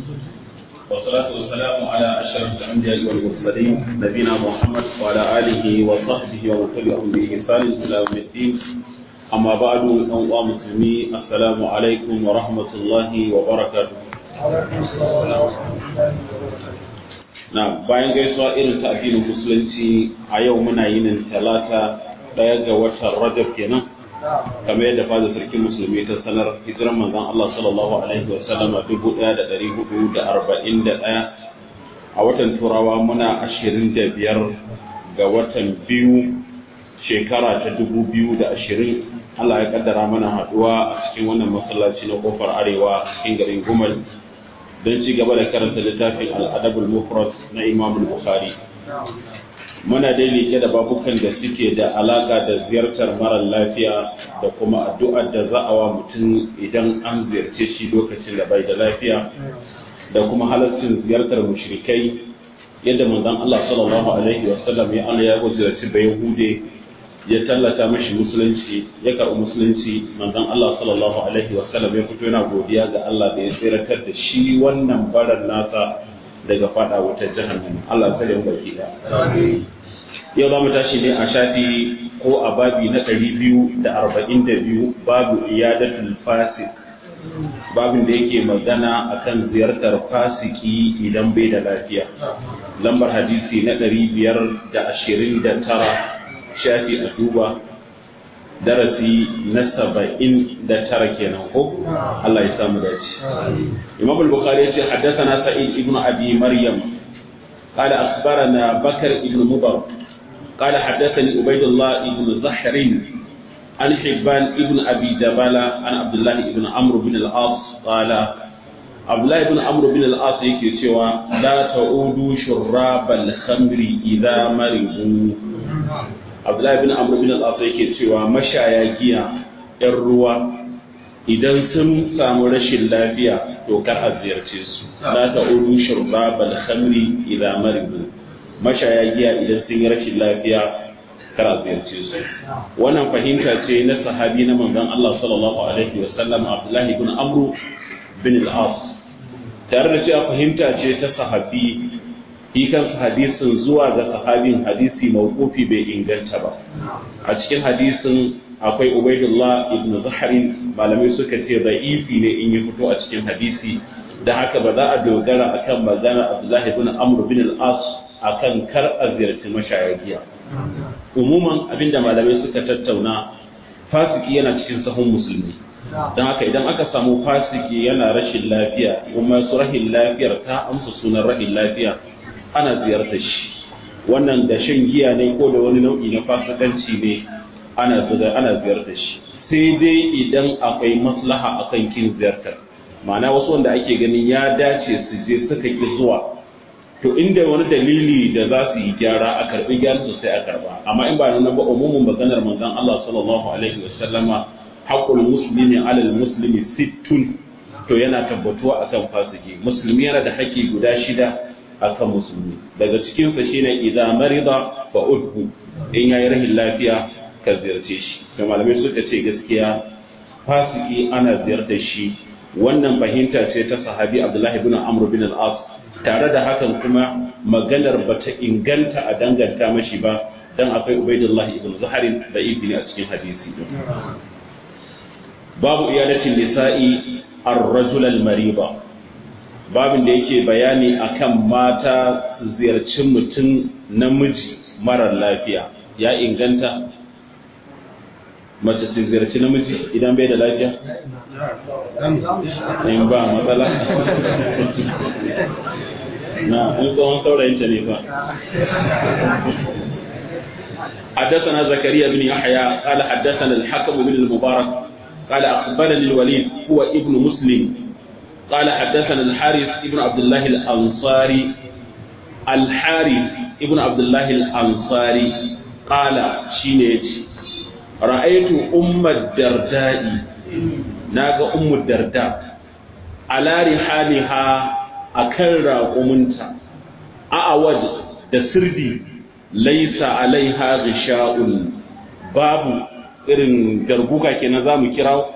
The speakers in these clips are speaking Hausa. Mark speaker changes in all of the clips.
Speaker 1: والصلاة والسلام على أشرف الأنبياء والمرسلين نبينا محمد وعلى آله وصحبه ومن تبعهم بإحسان إلى يوم الدين أما بعد أيها المسلمين السلام عليكم ورحمة الله وبركاته na bayan gaisuwa irin ta addinin musulunci a yau muna yinin talata daya ga watan rajab kenan kamar yadda fada sarkin musulmi ta sanar hijiran manzon Allah sallallahu alaihi wa sallam a dubu ɗaya da ɗari hudu da arba'in da ɗaya a watan turawa muna ashirin da biyar ga watan biyu shekara ta dubu biyu da ashirin Allah ya kaddara mana haɗuwa a cikin wannan masallaci na kofar arewa cikin garin gumal don ci gaba da karanta littafin al'adabul mufrad na imam bukhari muna dai liƙe da babukan da suke da alaƙa da ziyartar marar lafiya da kuma addu'ar da za a wa mutum idan an ziyarce shi lokacin da bai da lafiya da kuma halaccin ziyartar mushrikai yadda manzon Allah sallallahu alaihi wasallam ya Allah ya ziyarci bayahude ya tallata mashi musulunci ya karɓi musulunci manzon Allah sallallahu alaihi wa sallam ya fito yana godiya ga Allah da ya tsiratar da shi wannan baran nasa daga fada wutar jahannam Allah tsare mu baki da yau za mu tashi ne a shafi ko a babi na ɗari biyu da arba'in da biyu babu iyadatul fasik babin da yake magana akan ziyartar fasiki idan bai da lafiya lambar hadisi na ɗari biyar da ashirin da tara shafi a duba darasi na saba'in da tara kenan ko Allah ya samu dace Imam al-Bukhari ya ce haddathana Sa'id ibn Abi Maryam قال أخبرنا بكر بن مضر قال حدثني عبيد الله بن زحر عن حبان بن أبي جبالة عن عبد الله بن عمرو بن العاص قال عبد الله بن عمرو بن العاص يكي سوى لا تعودوا شراب الخمر إذا مرضوا abdullahi bin amr bin al yake cewa mashaya giya yan ruwa idan sun samu rashin lafiya to kar a ziyarce su la ta'udu shurbabal khamri idza maridu mashaya giya idan sun yi rashin lafiya kar a ziyarce su wannan fahimta ce na sahabi na manzon Allah sallallahu alaihi wa sallam abdullahi bin amr bin al-as tare da cewa fahimta ce ta sahabi shi kansa hadisin zuwa ga sahabin hadisi mawqufi bai inganta ba a cikin hadisin akwai ubaidullah ibn zaharin malamai suka ce da'ifi ne in ya fito a cikin hadisi da haka ba za a dogara akan magana abdullahi ibn amr bin al-as akan kar a ziyarci mashayagiya umuman abinda malamai suka tattauna fasiki yana cikin sahun musulmi don haka idan aka samu fasiki yana rashin lafiya kuma su rahin lafiyar ta amsa sunan rahin lafiya ana ziyartar shi wannan da shan giya ne ko da wani nau'i na fasikanci ne ana ana ziyartar shi sai dai idan akwai maslaha akan kin ziyartar ma'ana wasu wanda ake ganin ya dace su je suka ki zuwa to inda wani dalili da za su yi gyara a karbi gyaran su sai a karba amma in ba nan ba umumin maganar manzon Allah sallallahu alaihi wasallama haqqul muslimi alal muslimi sittun to yana tabbatuwa akan fasiki musulmi yana da haƙƙi guda shida akan musulmi daga cikinsa shine idza marida fa udhu in yayi rahin lafiya ka ziyarce shi to malamai suka ce gaskiya fasiki ana ziyartar shi wannan fahimta ce ta sahabi Abdullah ibn Amr bin al-As tare da hakan kuma maganar bata inganta a danganta mashi ba dan akwai Ubaidullah ibn Zuhair da ibni a cikin hadisi babu iyadatin nisa'i ar-rajul al-mariba babin da yake bayani akan mata su ziyarci mutum namiji marar lafiya ya inganta mace su ziyarci namiji idan bai da lafiya? in ba matsala na in tsohon saurayinta ne ba حدثنا زكريا بن يحيى قال حدثنا الحكم بن المبارك قال أخبرني الوليد هو ابن مسلم قال حدثنا الحارث ابن عبد الله الأنصاري الحارث ابن عبد الله الأنصاري قال شينيت رأيت أم الدرداء ناغ أم الدرداء على رحالها أكرر قمنتا أعوج دسردي ليس عليها غشاء باب irin garguka kenan za mu kira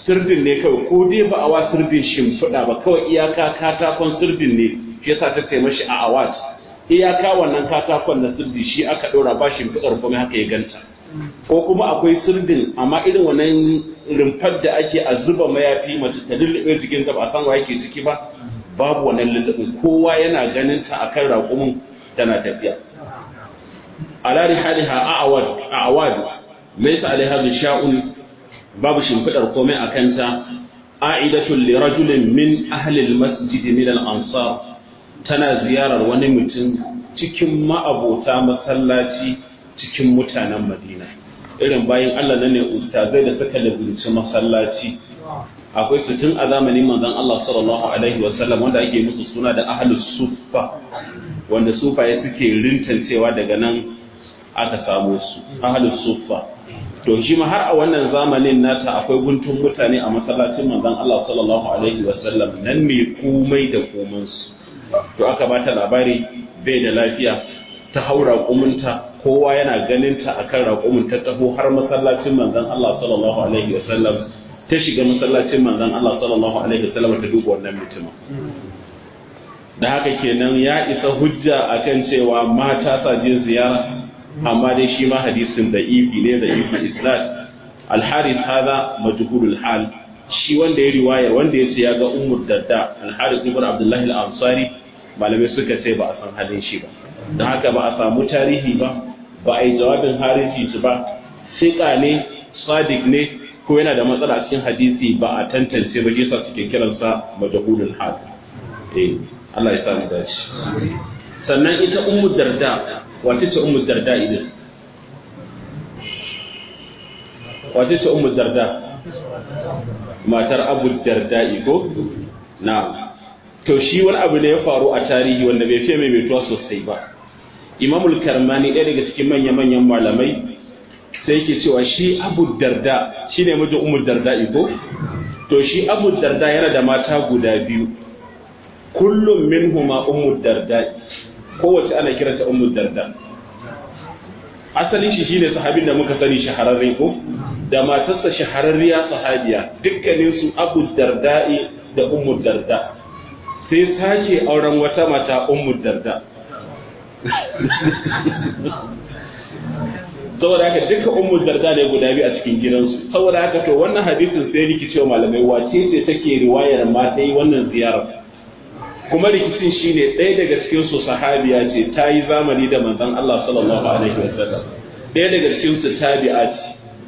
Speaker 1: sirdin ne kawai ko dai ba a wa sirdin shimfiɗa ba kawai iyaka katakon sirdin ne shi yasa ta ce mashi a awat iyaka wannan katakon na sirdi shi aka ɗora ba shimfiɗar kuma haka ya ganta ko kuma akwai sirdin amma irin wannan rumfar da ake a zuba mayafi mace ta lullube jikin ta ba san wa yake ciki ba babu wannan lullubin kowa yana ganin ta akan raƙumin tana tafiya ala rihaliha a'awad a'awad laysa alaiha sha'un babu shimfidar komai a kanta a'idatul li rajulin min ahli al-masjid min al-ansar tana ziyarar wani mutum cikin ma'abota masallaci cikin mutanen Madina irin bayan Allah nan ne ustazai da suka labinci masallaci akwai su tun a zamanin manzon Allah sallallahu alaihi wa sallam wanda ake musu suna da ahlus suffa wanda sufaye suke rintancewa daga nan aka samu su ahlus suffa to shi ma har a wannan zamanin nata akwai guntun mutane a masallacin manzon Allah sallallahu alaihi wa sallam nan ne komai da komansu to aka bata labari bai da lafiya ta haura kumunta kowa yana ganin ta akan raƙumin ta taho har masallacin manzon Allah sallallahu alaihi wa sallam ta shiga masallacin manzon Allah sallallahu alaihi wa sallam ta duba wannan mutumin da haka kenan ya isa hujja akan cewa mata sa je ziyara amma dai shi ma hadisin da ifi ne da ifi isnad al-harith hada majhulul hal shi wanda ya riwayar wanda ya ce ya ga ummu dadda al-harith ibn abdullahi al-ansari malamai suka ce ba a san halin shi ba don haka ba a samu tarihi ba ba a yi jawabin harifi su ba siƙa ne sadiq ne ko yana da matsala cikin hadisi ba a tantance ba yasa suke kiransa majhulul hal eh Allah ya sa mu dace sannan ita ummu darda wace ce ummu darda idan wace ce ummu darda matar abu darda ko na to shi wani abu ne ya faru a tarihi wanda bai fiye maimaituwa sosai ba imamul karmani ɗaya daga cikin manya-manyan malamai sai yake cewa shi abu darda shi ne mijin ummu darda ko to shi abu darda yana da mata guda biyu kullum minhuma ummu darda kowace ana kiranta ummu darda asalin shi shine sahabin da muka sani shahararre ko da matarsa shahararriya sahabiya dukkanin su abu darda'i da ummu darda sai sake auren wata mata ummu darda saboda haka duka ummu darda ne guda biyu a cikin gidansu saboda haka to wannan hadisin sai rikicewa malamai wace ce take riwayar ma ta yi wannan ziyarar kuma rikicin shine ɗaya daga cikin su sahabiya ce ta yi zamani da manzon Allah sallallahu alaihi wasallam ɗaya daga cikin su tabi'a ce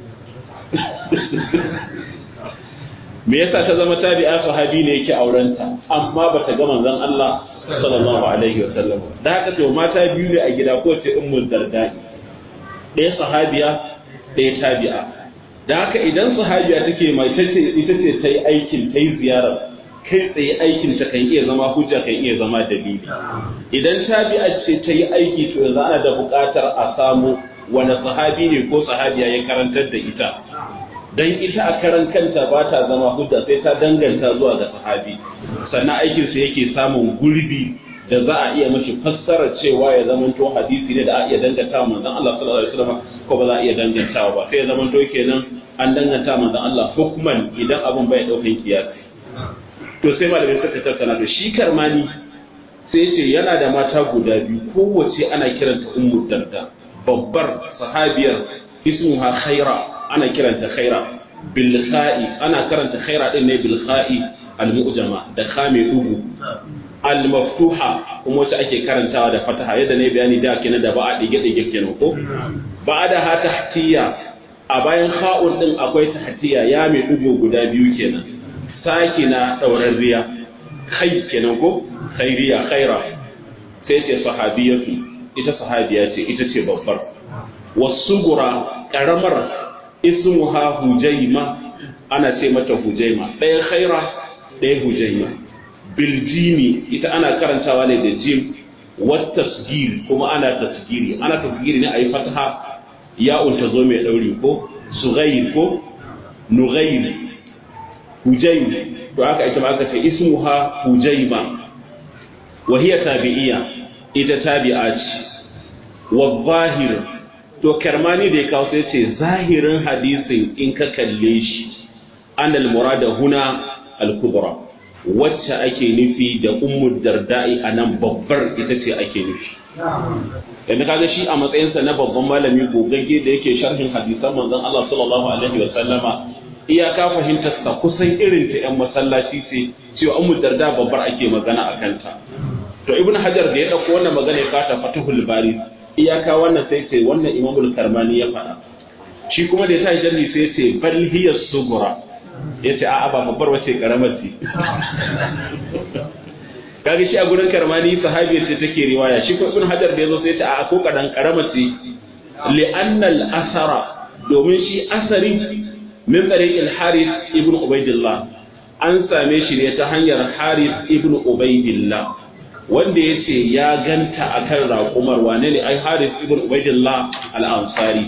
Speaker 1: me yasa ta zama tabi'a sahabi ne yake aurenta amma bata ga manzon Allah sallallahu alaihi wasallam da haka to mata biyu ne a gida ko ce ummul darda ɗaya sahabiya ɗaya tabi'a da haka idan sahabiya take mai tace ita ce ta yi aikin ta yi ziyarar kai tsaye aikin ta kan iya zama hujja kan iya zama dalili idan tabi'a ce ta yi aiki to yanzu ana da buƙatar a samu wani sahabi ne ko sahabiya ya karantar da ita dan ita a karan kanta ba ta zama hujja sai ta danganta zuwa ga sahabi sannan aikin sa yake samun gurbi da za a iya mashi fassara cewa ya zama to hadisi ne da a iya danganta wa manzon Allah sallallahu alaihi wasallam ko ba za a iya dangantawa ba sai ya zama to kenan an danganta manzon Allah hukman idan abun bai daukan kiyasi to sai malamin suka tattauna to shi karmani sai ce yana da mata guda biyu kowace ana kiranta ummu darda babbar sahabiyar ismuha khaira ana kiranta khaira bil kha'i ana karanta khaira din ne bil kha'i al mu'jama da kha mai dugu al maftuha kuma wacce ake karantawa da fataha yadda ne bayani da kenan da ba a dige dige kenan ko ba da ha tahtiya a bayan kha'un din akwai tahtiya ya mai dugu guda biyu kenan sakina ɗaurarriya kai kenan ko khairiya khaira sai ce sahabiyatu ita sahabiya ce ita ce babbar wasugura karamar ismuha hujaima ana ce mata hujaima ɗaya khaira ɗaya hujaima biljimi ita ana karantawa ne da jim wat tasgir kuma ana tasgiri ana tasgiri ne a yi fataha ya'un ta zo mai ɗauri ko sughair ko nughair hujaim to aka ita ma aka ce ismuha hujaima wa hiya tabi'iyya ita tabi'a ce wa zahir to karmani da ya kawo sai ce zahirin hadisin in ka kalle shi annal murada huna al-kubra wacce ake nufi da ummu darda'i anan babbar ita ce ake nufi yanzu kaga shi a matsayinsa na babban malami gogagge da yake sharhin hadisan manzon Allah sallallahu alaihi wa sallama iyaka fahimtar sa kusan irin ta yan masallaci ce cewa ummu darda babbar ake magana a kanta to ibnu hajar da ya dauko wannan magana ya kata fatuhul bari iyaka wannan sai ce wannan imamul karmani ya faɗa shi kuma da ya tashi jarhi sai ce bal hiya sugura yace a'a ba babbar wace karamar ce kaga shi a gurin karmani sahabi ce take riwaya shi ko ibn hajar da yazo sai ta a ko kadan karama ce li anna al asara domin shi asari min tariq al harith ibn ubaidillah an same shi ne ta hanyar harith ibn ubaidillah wanda yace ya ganta akan raƙumar wane ne ai harith ibn ubaidillah al ansari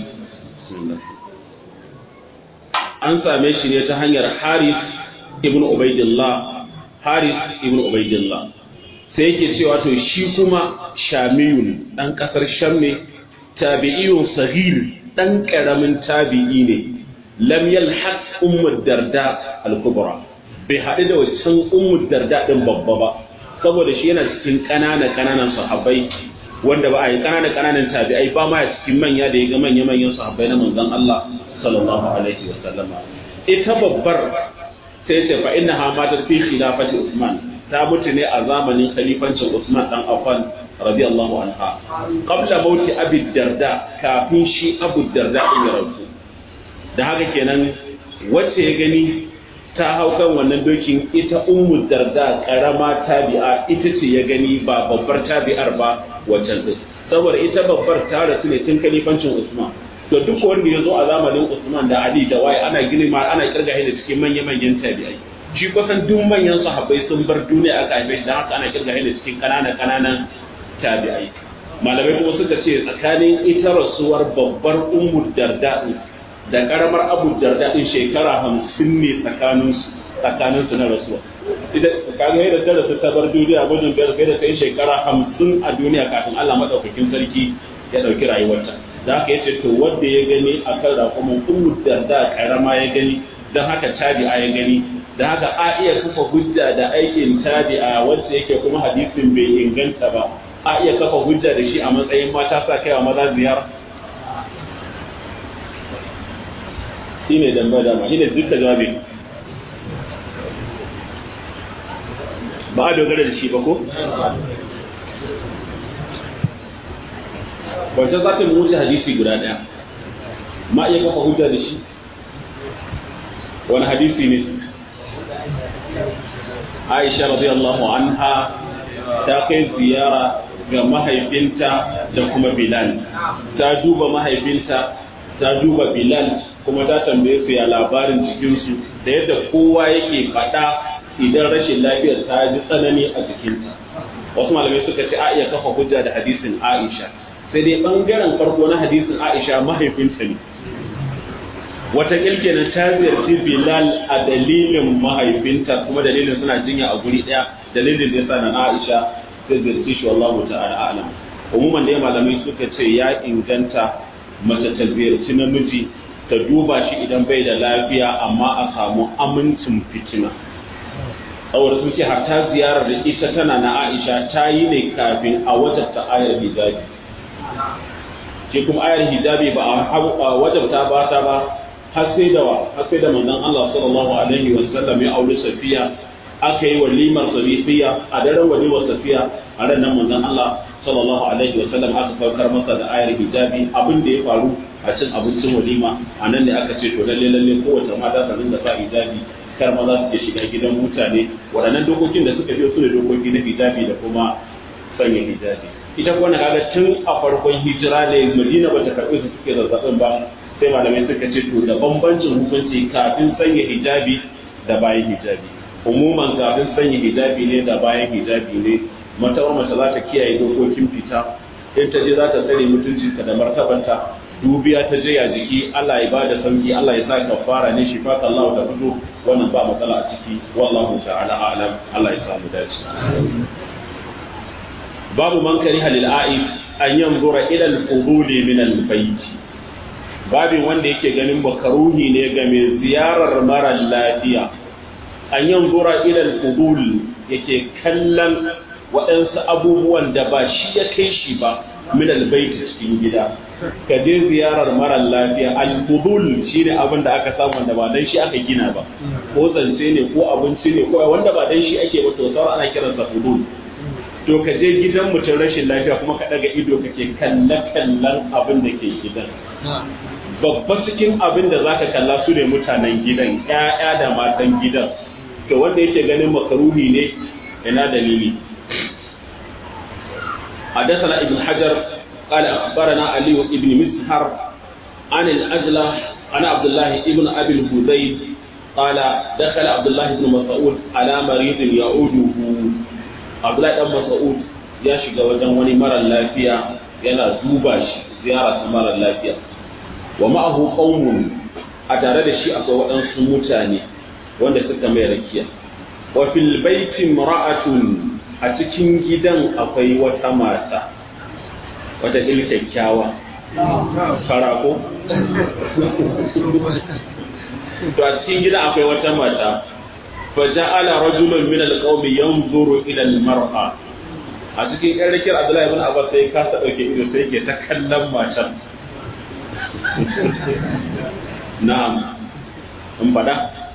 Speaker 1: an same shi ne ta hanyar harith ibn ubaidillah harith ibn ubaidillah sai yake cewa to shi kuma shamiyun dan kasar sham ne tabi'iyun sahir dan karamin tabi'i ne lam yalhaq ummu darda al-kubra bai haɗu da wancan ummu darda din babba ba saboda shi yana cikin ƙanana ƙananan sahabbai wanda ba a yi ƙanana ƙananan tabi'ai ba ma cikin manya da ya ga manya manyan sahabbai na manzon Allah sallallahu alaihi wa sallama ita babbar sai ce fa innaha matat fi khilafati Usman ta mutu ne a zamanin khalifancin Usman dan Affan radiyallahu anha qabla mauti Abi Darda kafin shi Abu Darda din ya rasu da haka kenan wacce ya gani ta hau kan wannan dokin ita Ummu Darda karama tabi'a ita ce ya gani ba babbar tabi'ar ba waccan din saboda ita babbar ta rasu ne tun khalifancin Usman to duk wanda ya zo a zamanin Usman da Ali da waye ana girma ana kirga da cikin manya-manyan tabi'ai shi kusan duk manyan sahabbai sun bar duniya aka haife shi dan haka ana kirga da cikin kanana kananan tabi'ai malamai kuma suka ce tsakanin ita rasuwar babbar ummu darda da karamar abu darda din shekara hamsin ne tsakanin su tsakanin su na rasuwa idan kaga yadda ta rasu ta bar duniya gudun biyar sai da kai shekara hamsin a duniya kafin Allah madaukakin sarki ya dauki rayuwarta da haka yace to wanda ya gani akan rakumin ummu darda karama ya gani dan haka tabi'a ya gani da haka a iya kafa hujja da aikin tabi'a wacce yake kuma hadisin bai inganta ba a iya kafa hujja da shi a matsayin mata sa kaiwa maza ziyar shi ne damba dama shi ne duka jawabi ba a dogara da shi ba ko? wancan za ta mu wuce hadisi guda ɗaya ma iya kafa hujja da shi wani hadisi ne Aisha radiyallahu anha ta kai ziyara ga mahaifinta da kuma Bilal ta duba mahaifinta ta duba Bilal kuma ta tambaye su ya labarin jikinsu da yadda kowa yake faɗa idan rashin lafiyar ta ji tsanani a jikinta wasu malamai suka ce a iya kafa hujja da hadisin Aisha sai dai bangaren farko na hadisin Aisha mahaifinta ne wata kenan ta ziyarci Bilal a dalilin mahaifinta kuma dalilin suna jinya a guri ɗaya dalilin da yasa na Aisha ta ziyarci shi wallahu ta'ala a'lam umuman da malamai suka ce ya inganta mace ta ziyarci namiji ta duba shi idan bai da lafiya amma a samu amincin fitina saboda sun ce hatta ziyarar da ita tana na Aisha ta yi ne kafin a wajabta ayar hijabi ke kuma ayar hijabi ba a wajabta ba ta ba har sai da wa har sai da manzon Allah sallallahu alaihi wa sallam ya aure Safiya aka yi walimar Safiya a daren walimar Safiya a ran nan manzon Allah sallallahu alaihi wa sallam aka saukar masa da ayar hijabi abin da ya faru a cin abincin walima a nan ne aka ce to lalle lalle kowace mata ta dinga sa hijabi kar maza su ke shiga gidan mutane waɗannan dokokin da suka biyo su ne dokoki na hijabi da kuma sanya hijabi ita kuma na kaga tun a farkon hijira ne Madina bata karɓi su suke zazzabin ba sai malamai suka ce to da bambancin hukunci kafin sanya hijabi da bayan hijabi umuman kafin sanya hijabi ne da bayan hijabi ne matawar mace za ta kiyaye dokokin fita in ta je za ta tsare mutuncinta da martabanta dubiya ta je a jiki Allah ya bada sauki Allah ya sa kafara ne shi fata Allah ta fito wannan ba matsala a ciki wallahu ta'ala a'lam Allah ya samu dace babu man kariha lil a'if an yanzura ila al-qubuli min al-bayt babin wanda yake ganin makaruhi ne ga mai ziyarar mara lafiya an yin zura ilal fudul yake kallon waɗansu abubuwan da ba shi ya kai shi ba min albaiti cikin gida ka je ziyarar mara lafiya al-fudul shine abin da aka samu wanda ba dan shi aka gina ba ko zance ne ko abinci ne ko wanda ba dan shi ake ba to sauran ana kiransa fudul to ka je gidan mutum rashin lafiya kuma ka daga ido kake kalle kallon abin da ke gidan babba cikin abin da zaka kalla su ne mutanen gidan ƴaƴa da matan gidan to wanda yake ganin makaruhi ne ina dalili حدثنا ابن حجر قال أخبرنا علي بن مسهر عن الأجلة عن عبد الله ابن أبي الهذيل قال دخل عبد الله بن مسعود على مريض يعوده عبد الله بن مسعود ya shiga wajen wani mara lafiya yana duba shi ziyara ta mara lafiya wa ma'ahu qaumun a tare da shi akwai waɗansu mutane wanda suka mai rakiya wa fil baiti mar'atun a cikin gidan akwai wata mata wata il kyakkyawa farako to a cikin gidan akwai wata mata fa ja'ala rajulun min al-qaumi yanzuru ila al-mar'a a cikin yan rikir Abdullahi ibn Abbas sai ka sa dauke ido sai ke ta kallon matan na'am in fada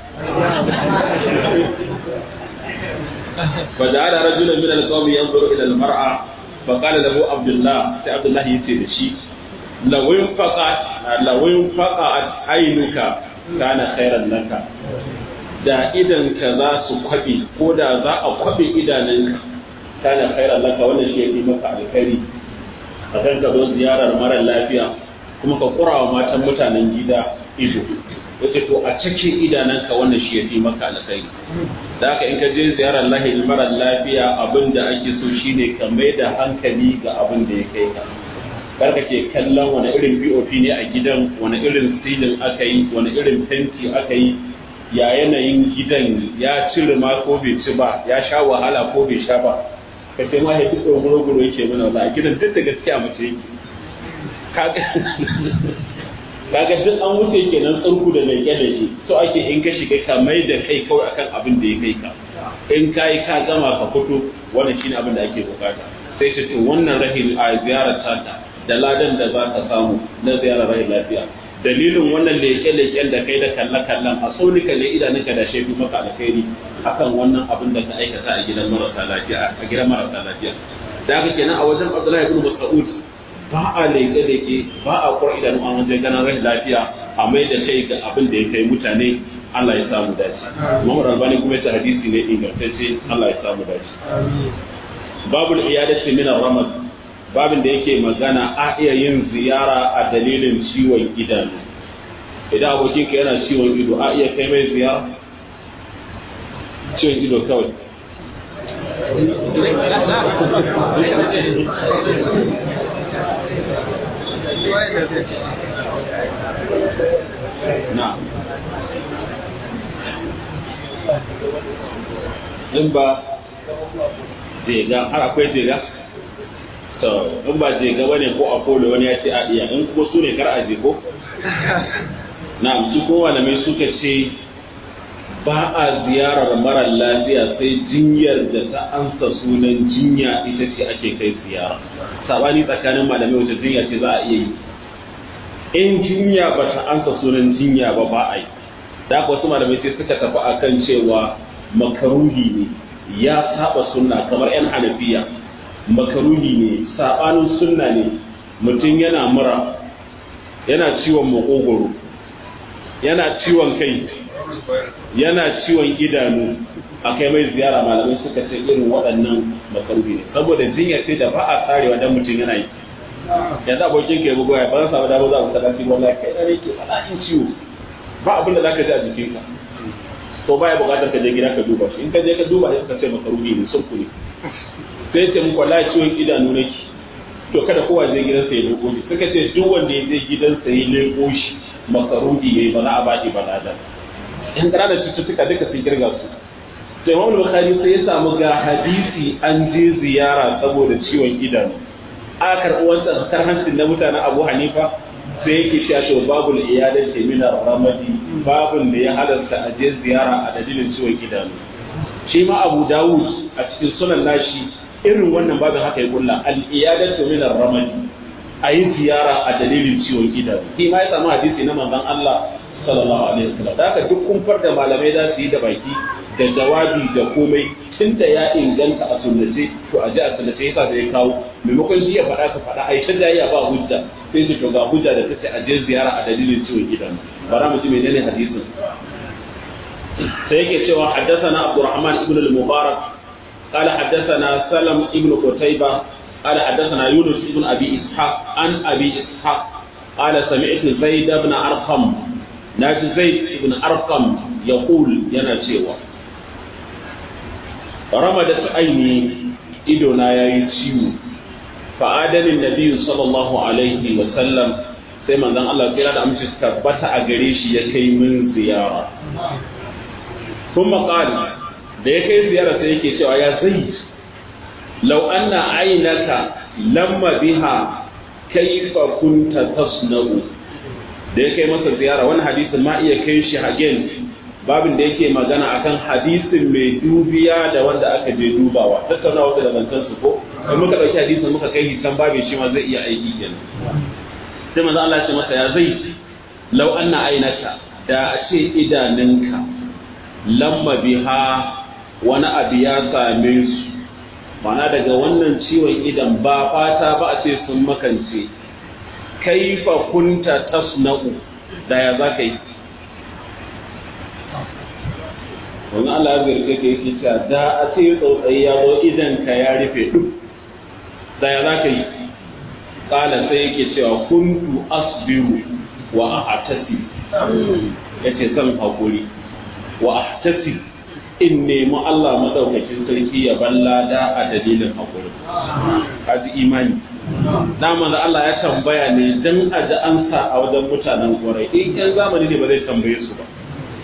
Speaker 1: فجعل رجلا من القوم ينظر الى المرأة فقال له عبد الله سي عبد الله يتي دشي لو انفقت لو انفقت عينك كان خيرا لك da idan ka za su kwabe ko da za a kwabe idanunka kana khairan laka wannan shi yake maka alkhairi a kan ka zo ziyarar mara lafiya kuma ka kura wa matan mutanen gida ido yace to a cike idananka wannan shi yafi maka alkhairi da haka in ka je ziyarar lahi mara lafiya abin da ake so shine ka mai da hankali ga abin da ya kai ka karka ke kallon wani irin POP ne a gidan wani irin silin aka yi wani irin fenti aka yi ya yanayin gidan ya cire ma ko bai ci ba ya sha wahala ko bai sha ba ka ce ma ya fi tsoro guro yake mana wala a gidan duk da gaskiya mace yake kaga duk an wuce kenan tsarku da mai da shi so ake in ka shiga ka mai da kai kawai akan abin da ya kai ka in ka yi ka gama ka fito wannan shine abin da ake bukata sai ce to wannan rahin a ziyarar tata da ladan da za ka samu na ziyarar rahin lafiya dalilin wannan leke-leken da kai da kalle-kallen a tsaunika ne idanunka da shaidu maka alkhairi akan wannan abin da ka aikata a gidan marasa lafiya a gidan marasa lafiya da haka kenan a wajen Abdullahi ibn Mas'ud ba a leke-leke ba a kwar idanu an wajen ganin rashin lafiya a mai da kai ga abin da ya kai mutane Allah ya samu dace. Muhammad Albani kuma ya hadisi ne ingantacce Allah ya samu dace. Babul iyadati min ramad babin da yake magana a iya yin ziyara a dalilin ciwon idanu. Idan abokinka yana ciwon ido a iya kai mai ziyara? Ciwon ido kawai. na in ba jega har akwai jega to in ba jega bane ko apollo wani ya ce a iya in kuma su ne kar a ko na su ko malamai suka ce ba a ziyarar mara lafiya sai jinyar da ta ansa sunan jinya ita ce ake kai ziyara sabani tsakanin malamai wata jinya ce za a iya yi in jinya ba ta ansa sunan jinya ba ba a yi da haka wasu malamai sai suka tafi akan cewa makaruhi ne ya saba sunna kamar yan hanafiya makaruhi ne sabanin sunna ne mutum yana mura yana ciwon makogoro yana ciwon kai yana ciwon idanu a kai mai ziyara malamai suka ce irin waɗannan makaruhi ne saboda jinya ce da ba a tsarewa dan mutum yana yi yanzu abokin ke bugu ya ba sa da ba za ku sada shi wallahi kai da yake fada in ciwo ba abin da zaka ji a jikinka to baya buƙatar ka je gida ka duba shi in ka je ka duba sai ka ce makaruhi ne sun ne sai ce muku wallahi ciwon idanu nake to kada kowa je gidansa ya leko shi suka ce duk wanda ya je gidansa ya leko shi makaruhi ne ba za a baki balada in ƙananan cututtuka duka sun kirga su to imam bukhari sai ya samu ga hadisi an je ziyara saboda ciwon idanu aka karɓi wancan kar hancin na mutanen abu hanifa sai yake cewa to babul iyadati min ramadi babun da ya halarta a je ziyara a dalilin ciwon idanu shi ma Abu Dawud a cikin sunan nashi irin wannan babin haka ya kulla al iyadatu min ramadi a yi ziyara a dalilin ciwon idanu shi ma ya samu hadisi na manzon Allah sallallahu alaihi wasallam da haka duk kumfar da malamai za su yi da baki da jawabi da komai tun da ya inganta a sunnace to a ji a sunnace yasa da ya kawo maimakon shi ya faɗa ka faɗa a yi da ya ba hujja sai su to ga hujja da tace a je ziyara a dalilin ciwon idanu bara mu ji menene hadisin sai yake cewa haddathana Abdurrahman ibn al-Mubarak قال حدثنا سلم ابن قتيبة قال حدثنا يونس ابن أبي إسحاق عن أبي إسحاق قال سمعت زيد بن أرقم ناجي زيد بن أرقم يقول ينا cewa رمدت عيني idona ya yi ciwo fa'adanin nabiyu sallallahu alaihi wa sallam sai manzon Allah kira da amince tabbata a gare shi ya kai min ziyara kuma qala da ya kai ziyara sai yake cewa ya zai law anna aynaka lamma biha kaifa kunta tasna'u da ya kai masa ziyara wani hadisin ma iya kai shi hagen babin da yake magana akan hadisin mai dubiya da wanda aka je dubawa tattauna wata da zantan su ko in muka dauki hadisin muka kai hisan babin shi ma zai iya aiki kenan sai manzo Allah ya ce masa ya zai law anna aynaka da a ce idanunka lamma biha wani abu ya same su mana daga wannan ciwon idan ba fata ba a ce sun makance kaifa kunta tasna'u da ya za ka yi wani Allah ya zarge ka yake cewa da a ce tsautsayi ya zo idan ka ya rufe duk da ya za ka yi kala sai yake cewa kuntu asbiru wa ahtasi yace zan hakuri wa ahtasi in nemi Allah madaukakin sarki ya ballada a dalilin hakuri kaji imani dama da Allah ya tambaya ne dan a ji ansa a wajen mutanen kwarai in yan zamani ne ba zai tambaye su ba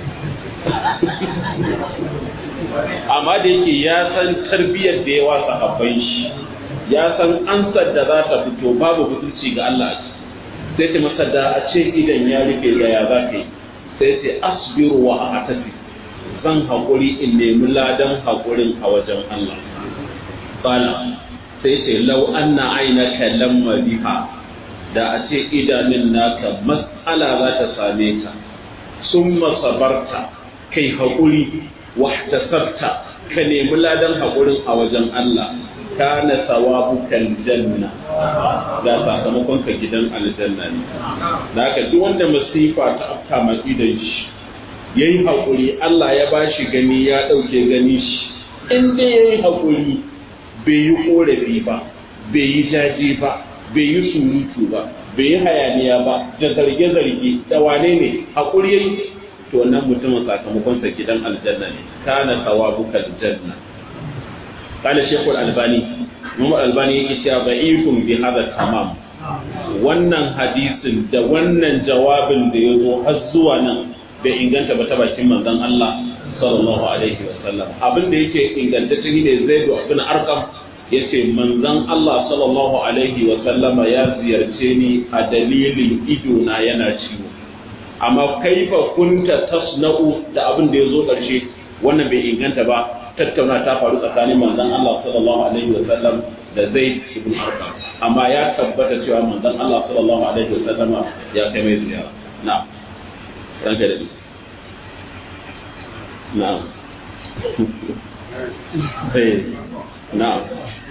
Speaker 1: amma da yake ya san tarbiyyar da yawa sahabban shi ya san ansar da za ta fito babu butulci ga Allah sai ta masa da a ce idan ya rufe da ya za ka yi sai ce asbiru wa atasi zan haƙuri in nemi ladan haƙurin a wajen Allah bala sai ce lau anna ainaka lamma biha da a ce idanun naka matsala za ta same ka sun sabarta kai haƙuri wahtasabta ka nemi ladan haƙurin a wajen Allah kana sawabukan janna da sakamakon ka gidan aljanna ne da haka duk wanda masifa ta afka mai idan shi yayi haƙuri Allah ya bashi gani ya ɗauke gani shi in dai yayi haƙuri bai yi ƙorafi ba bai yi jaje ba bai yi surutu ba bai yi hayaniya ba da zarge-zarge da wane ne haƙuri yayi to wannan mutumin sakamakon sa gidan aljanna ne kana sawabuka aljanna kana shekul albani Muhammad albani yake cewa da'ifun bi hada tamam wannan hadisin da wannan jawabin da ya zo har zuwa nan bai inganta ba ta bakin manzon Allah sallallahu alaihi wasallam abin da yake ingantacce ne zai do abin arkam yace manzon Allah sallallahu alaihi wasallama ya ziyarce ni a dalilin ido na yana ciwo amma kaifa kunta tasna'u da abin da ya zo ƙarshe wannan bai inganta ba tattauna ta faru tsakanin manzon Allah sallallahu alaihi wa sallam da Zaid ibn Arqam amma ya tabbata cewa manzon Allah sallallahu alaihi wa sallama ya kai mai ziyara na'am ranka da na'am eh na'am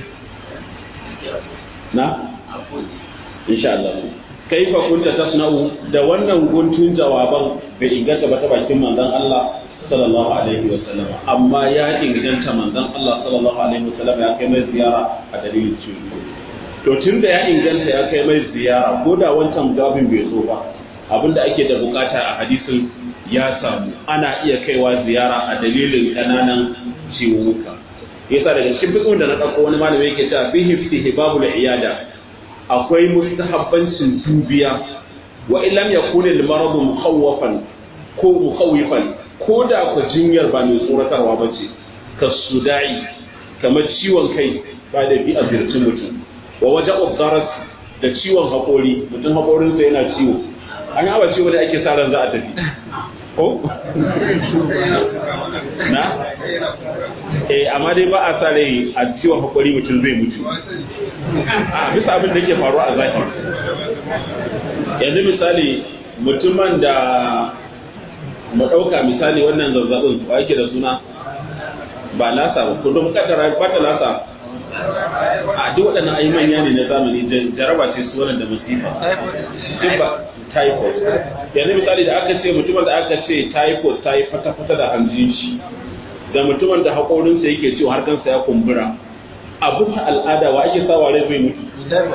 Speaker 1: na insha Allah kaifa kunta tasna'u da wannan guntun jawaban bai inganta ba ta bakin manzon Allah sallallahu alaihi wa sallam amma ya inganta manzon Allah sallallahu alaihi wa sallam ya kai mai ziyara a dalilin ciwo to tun da ya inganta ya kai mai ziyara ko da wancan gabin bai zo ba abinda ake da bukata a hadisin ya samu ana iya kaiwa ziyara a dalilin kananan ciwuka yasa daga cikin fiqhin da na dauko wani malami yake cewa fihi istihbabul iyada akwai mustahabbancin dubiya wa illam yakun al-marad mukhawwafan ko mukhawifan ko da ku jinyar ba mai tsoratarwa ba ce ka sudai kamar ciwon kai ba da bi a zirci mutum wa waje obdarat da ciwon haƙori mutum haƙorinsa yana ciwo an yi awa ciwo da ake sa ran za a tafi ko? na? eh amma dai ba a sa rai a ciwon haƙori mutum zai mutu a bisa abin da ke faruwa a zahiri yanzu misali mutumin da mu ɗauka misali wannan zazzabin wa yake da suna ba lasa ba kullum kaddara ba ta lasa a duk waɗannan ayi manya ne na zamani jaraba ce su wannan da masifa duk ba typhoid yanzu misali da aka ce mutumin da aka ce typhoid ta yi fata-fata da hanjin shi da mutumin da haƙorinsa yake ciwo har kansa ya kumbura a bisa al'ada wa ake sawa rai zai mutu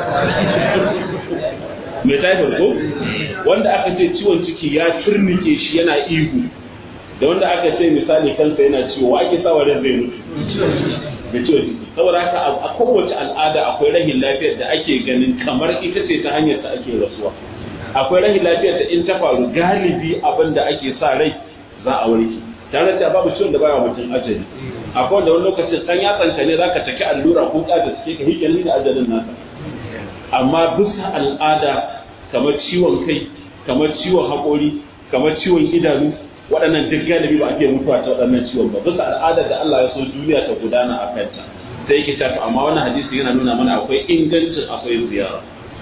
Speaker 1: mai typhoid ko wanda aka ce ciwon ciki ya turnike shi yana ihu da wanda aka ce misali kansa yana ciwo wa ake sawa rai zai mutu da ciwon ciki saboda haka a kowace al'ada akwai rahin lafiyar da ake ganin kamar ita ce ta hanyar ta ake rasuwa akwai rahin lafiyar da in ta faru galibi abin da ake sa rai za a warke tare da babu ciwon da baya mutum ajali akwai wanda wani lokacin dan yatsanta ne zaka taki allura ko ka da suke ka hikali da ajalin nasa amma bisa al'ada kamar ciwon kai kamar ciwon haƙori kamar ciwon idanu waɗannan duk galibi ba ake mutuwa ta waɗannan ciwon ba bisa al'adar da Allah ya so duniya ta gudana a kanta sai yake cewa amma wannan hadisi yana nuna mana akwai ingancin akwai ziyara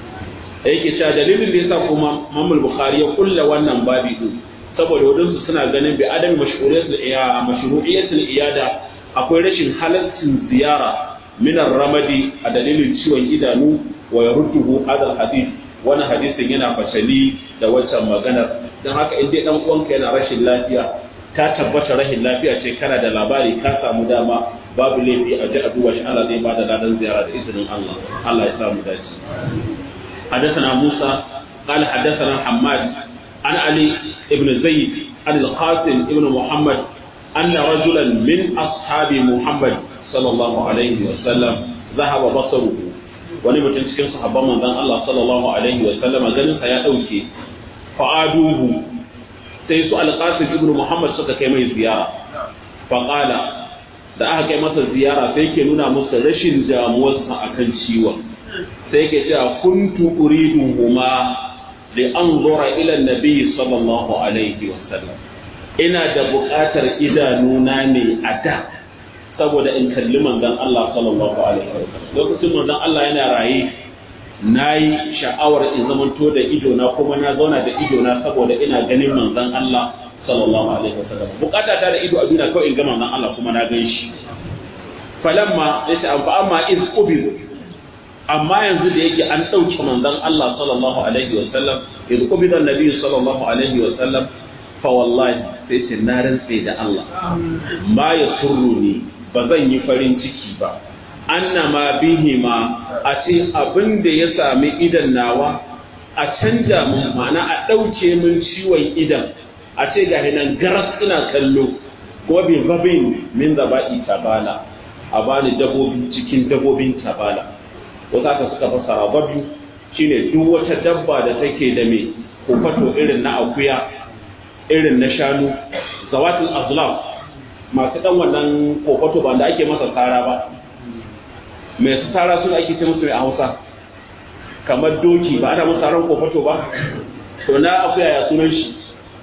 Speaker 1: yake cewa dalilin da yasa kuma Imam Bukhari ya kulla wannan babi din saboda wadansu suna ganin bi adam mashru'iyatul iyada mashru'iyatul iyada akwai rashin halaccin ziyara min ramadi a dalilin ciwon idanu wa yarudduhu hadal hadith wannan hadisin yana fasali da wancan maganar don haka in dai dan uwanka yana rashin lafiya ka tabbata rashin lafiya ce kana da labari ka samu dama babu laifi a ji a duba shi Allah zai bada ladan ziyara da izinin Allah Allah ya samu dace حدثنا موسى قال حدثنا حماد عن علي بن زيد عن القاسم بن محمد أن رجلا من أصحاب محمد صلى الله عليه وسلم ذهب بصره wani mutum cikin sahabban manzon Allah sallallahu alaihi wa sallama ganin sa ya dauke fa'aduhu sai su alqasim ibn muhammad suka kai mai ziyara fa qala da aka kai masa ziyara sai ke nuna musu rashin damuwarsa akan ciwon sai ke cewa kuntu uridu huma li anzura ila nabi sallallahu alaihi wa sallam ina da buƙatar idanuna ne a da saboda in kalli manzon Allah sallallahu alaihi wa sallam lokacin manzon Allah yana raye nayi sha'awar in zamanto da ido na kuma na zauna da ido na saboda ina ganin manzon Allah sallallahu alaihi wa sallam bukata ta da ido a duniya kawai in ga manzon Allah kuma na gan shi falamma yace an fa amma iz ubiz amma yanzu da yake an dauke manzon Allah sallallahu alaihi wa sallam iz ubida annabi sallallahu alaihi wa sallam fa wallahi sai ce na rantse da Allah ma ya surruni ba zan yi farin ciki ba annama bihima a ce abin da ya sami idan nawa a canja mun ma'ana a ɗauke min ciwon idan a ce ga hinan garas ina kallo ko bi babin min zaba'i tabala a bani dabobi cikin dabobin tabala wasu aka suka fassara babu shine duk wata dabba da take da mai kofato irin na akuya irin na shanu zawatul azlam masu dan wannan kofato ba da ake masa tsara ba mai su tsara suna ake ce musu mai a hausa kamar doki ba ana masa ran kofato ba to na akuya ya sunan shi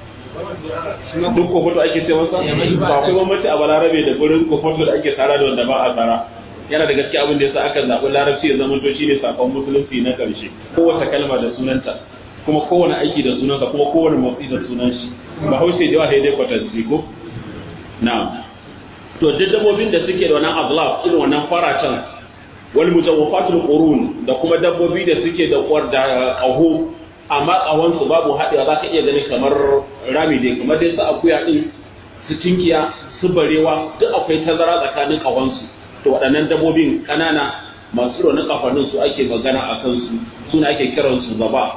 Speaker 1: duk kofato ake ce masa ba akwai bambanci a balarabe da gurin kofato da ake tsara da wanda ba a tsara yana da gaske abin da yasa aka zaɓi larabci ya zama to shine sakon musulunci na ƙarshe kowace kalma da sunanta kuma kowane aiki da sunansa kuma kowane motsi da sunan shi ba haushe da yawa dai kwatanci ko na to duk dabbobin da suke da wannan azlaf irin wannan faratan wal mutawaffatul qurun da kuma dabbobi da suke da kwar da qaho amma qahon su babu hadewa zaka iya ganin kamar rami dai kamar dai su akuya din su tinkiya su barewa duk akwai tazara tsakanin qahon su to waɗannan dabbobin kanana masu ronin kafannin su ake magana a kansu suna ake kiransu zaba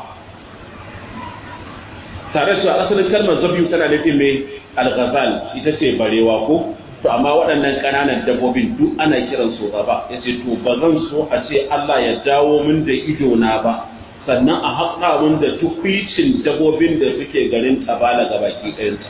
Speaker 1: tare da asalin kalmar zabiyu tana nufin mai alghazal ita ce barewa ko to amma waɗannan ƙananan dabbobin duk ana kiran su ba ya ce to ba zan so a ce Allah ya dawo min da ido na ba sannan a haƙa min da tukwicin dabbobin da suke garin tabala ga baki ɗayanta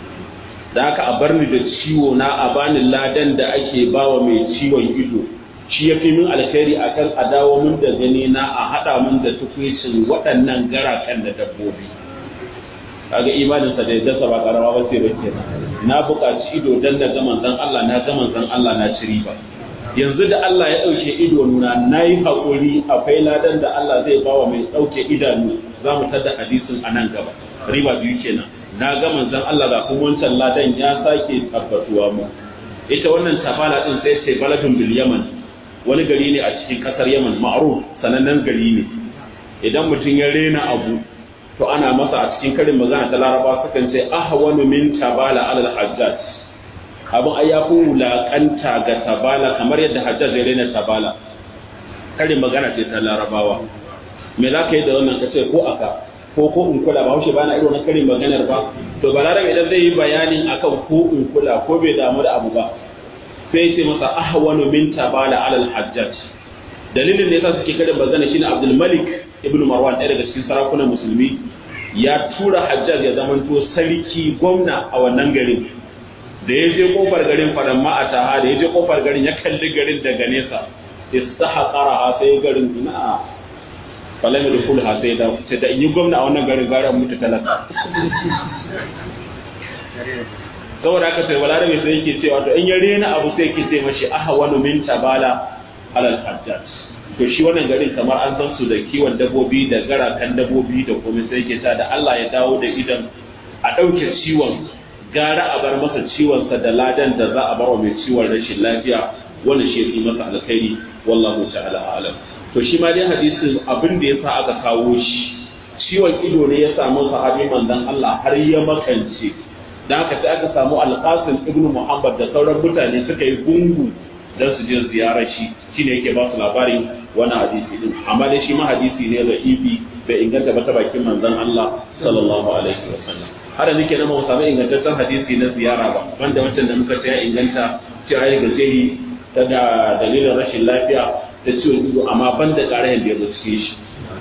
Speaker 1: da haka a bar ni da ciwo na a bani ladan da ake bawa mai ciwon ido shi ya fi min alkhairi akan a dawo min da gani na a haɗa min da tukwicin waɗannan garakan da dabbobi kaga imaninsa da yadda ba karama ba sai bace na buƙaci ido dan da gaman zan Allah na gaman zan Allah na ci riba yanzu da Allah ya ɗauke ido nuna na yi haƙuri akwai ladan da Allah zai bawa mai ɗauke idanu za mu tada hadisin a nan gaba riba biyu kenan na ga manzon Allah ga kuma wancan ladan ya sake tabbatuwa mu ita wannan tafala din sai ce baladun bil yaman wani gari ne a cikin kasar yaman ma'ruf sanannen gari ne idan mutum ya rena abu to ana masa a cikin karin magana ta laraba sukan ce ahwanu min tabala alal hajjaj abin ai ya fi wulaƙanta ga tabala kamar yadda hajjar zai raina tabala karin magana ce ta larabawa me za ka yi da wannan ka ce ko aka ko ko in kula ba haushe ba na irin wannan karin maganar ba to balarabe idan zai yi bayanin akan ko in kula ko bai damu da abu ba sai ce masa ahwanu min tabala alal hajjaj dalilin da yasa suke karin magana shine Abdul Malik ibn Marwan ɗaya daga cikin sarakunan musulmi ya tura hajjaj ya zamanto sarki gwamna a wannan garin da ya je kofar garin fadan ma'ataha da ya je kofar garin ya kalli garin daga nesa istaha qaraha sai garin ina falam yadkhul ha sai da sai da in yi gwamna a wannan garin garan mutu talaka saboda haka sai balarabe sai yake cewa to in ya rena abu sai yake ce mashi ahwanu min tabala alal hajjaj to shi wannan garin kamar an san su da kiwon dabbobi da garakan dabbobi da komai sai yake ta da Allah ya dawo da idan a ɗauke ciwon gara a bar masa ciwonsa da ladan da za a bar wa mai ciwon rashin lafiya wannan shi yi masa alkhairi wallahu ta'ala alam to shi ma dai hadisin abin da yasa aka kawo shi ciwon ido ne ya samu sahabi manzon Allah har ya makance dan haka sai aka samu alqasim ibnu muhammad da sauran mutane suka yi gungu dan su je ziyarar shi shine yake ba su labarin wannan hadisi din amma dai shi ma hadisi ne da ibi bai inganta ba ta bakin manzon Allah sallallahu alaihi wasallam har da nake na mu samu ingantaccen hadisi na ziyara ba wanda wancan da muka ce ya inganta cewa ya gaje ta da dalilin rashin lafiya da ciwon ido amma ban da ƙarayen da ya zo cikin shi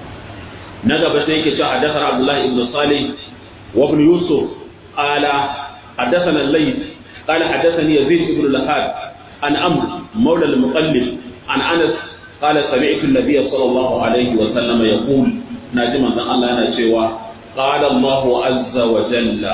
Speaker 1: na gaba sai yake cewa hadathana Abdullah ibn Salih wa ibn Yusuf qala hadathana al-Layth qala hadathani Yazid ibn Lahad an Amr مولى المقلب عن أنس قال سمعت النبي صلى الله عليه وسلم يقول ناجما أن الله أنا شيوا قال الله عز وجل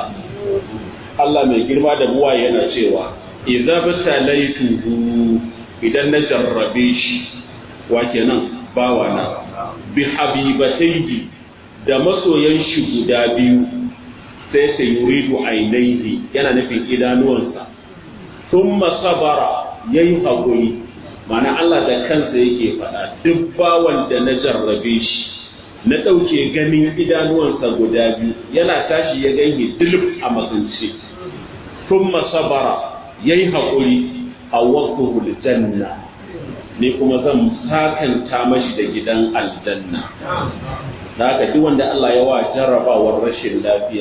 Speaker 1: Allah mai girma da buwa yana cewa idza batalaituhu idan na jarrabe shi wa kenan bawa na bi habibatayhi da masoyan shi guda biyu sai ta yuridu ainihi yana nufin idanuwansa thumma sabara yayi hakuri mana Allah da kansa yake faɗa duk bawan da na jarrabe shi na ɗauke ganin idanuwansa guda biyu yana tashi ya ganye dilif a makance tun masabara ya yi haƙuri a wasu janna ne kuma zan sakanta mashi da gidan aljanna da haka duk wanda Allah ya wa jarrabawar rashin lafiya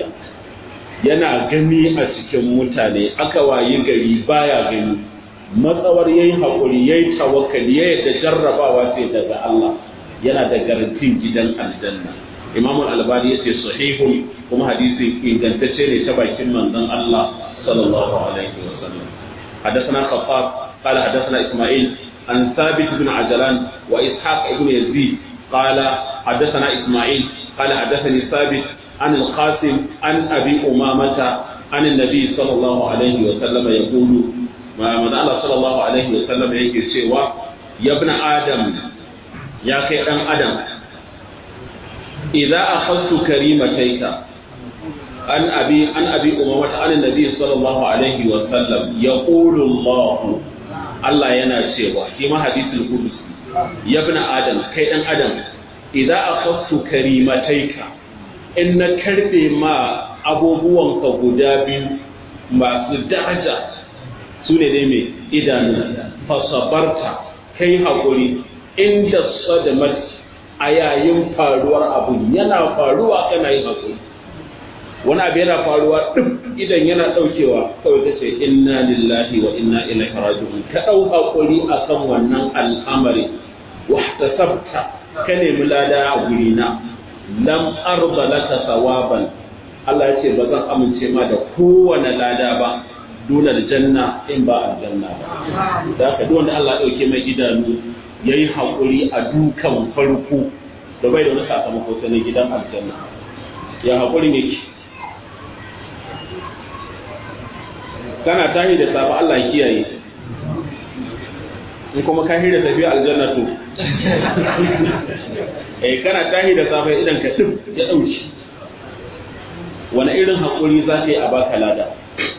Speaker 1: yana gani a cikin mutane aka wayi gari baya gani matsawar yayi haƙuri yayi tawakkali ya yadda jarrabawa ce daga Allah yana da garantin gidan aljanna Imam al-Albani yace sahihun kuma hadisi ingantacce ne ta bakin manzon Allah sallallahu alaihi wasallam حدثنا خطاب قال حدثنا إسماعيل عن ثابت بن عجلان وإسحاق بن يزيد قال حدثنا إسماعيل قال حدثني ثابت عن القاسم عن أبي أمامة عن النبي صلى الله عليه وسلم يقول ما الله صلى الله عليه وسلم يقول سوى يا ابن آدم يا كي آدم إذا أخذت كريمتيك عن أبي عن أبي أمامة عن النبي صلى الله عليه وسلم يقول الله Allah yana cewa shi ma hadisul qudsi ya ibn adam kai dan adam idza akhadtu karimataika in na karbe ma abubuwanka guda biyu masu daraja su ne dai mai idanu fasabarta kai hakuri inda sadamat a yayin faruwar abu yana faruwa kana yin hakuri wani abu yana faruwa duk idan yana daukewa kawai ta ce inna lillahi wa inna ilaihi raji'un ka dau hakuri akan wannan al'amari wa tasabta ka nemi lada a gurina lam arda laka sawaban Allah ya ce ba zan amince ma da kowane lada ba dole aljanna in ba aljanna ba da haka duk wanda Allah ya dauke mai idanu yayi hakuri a dukan farko da bai da wani sakamako sai na gidan aljanna ya hakurin yake kana tahi da safa Allah ya kiyaye in kuma ka hira tafiya aljanna to eh kana tahi da safa idan ka duk ya dauki wani irin hakuri za ka yi a baka lada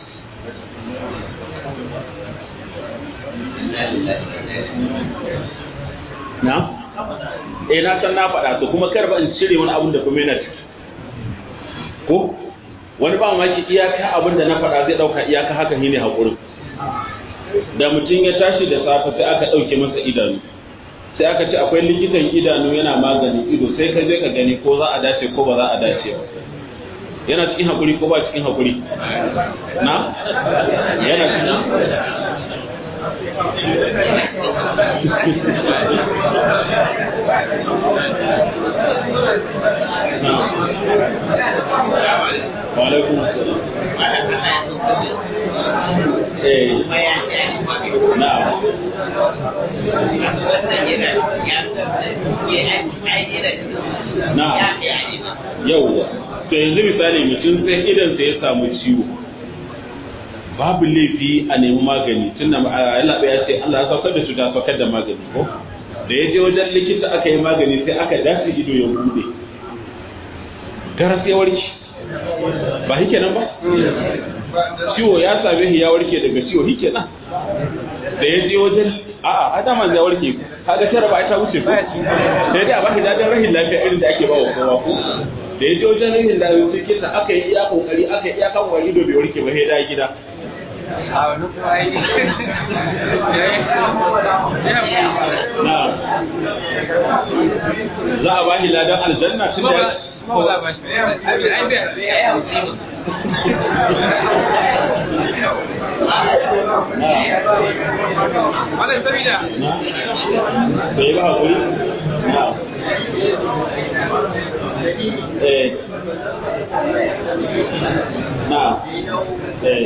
Speaker 1: na eh na san na faɗa to kuma kar ba in cire wani abun da kuma yana ciki ko wani ba maki iyaka abin da na faɗa zai ɗauka iyaka haka ne haƙurin da mutum ya tashi da safe sai aka ɗauke masa idanu sai aka ce akwai likitan idanu yana maganin ido sai ka je ka gani ko za a dace ko ba za a dace ba yana cikin haƙuri ko ba cikin haƙuri na yana cikin Wa'alaikun Eh. Na'am. Na'am. Yauwa. To yanzu misali mutum sai idan sai ya samu ciwo. Babu laifi a nemi magani tunda Allah ya ce Allah ya saukar da cuta saukar da magani ko? Da ya je wajen likita aka yi magani sai aka dace ido ya bude. Garas ya warke. Ba shi kenan ba? ciwo ya same shi ya warke daga ciwo shi kenan da ya je wajen a'a a dama zai warke kaga tara ba ta wuce ko sai dai a ba shi dadin rahin lafiya irin da ake ba wa kowa ko da ya je wajen rahin lafiya sai kisa aka yi iya kokari aka yi iya kan wani ido bai warke ba sai da gida
Speaker 2: a wani kuma yi
Speaker 1: za a ba shi ladan aljanna tun da
Speaker 2: ko za ba shi ai bai ai hauki wannan sabida
Speaker 1: na bai ba hakuri na eh na eh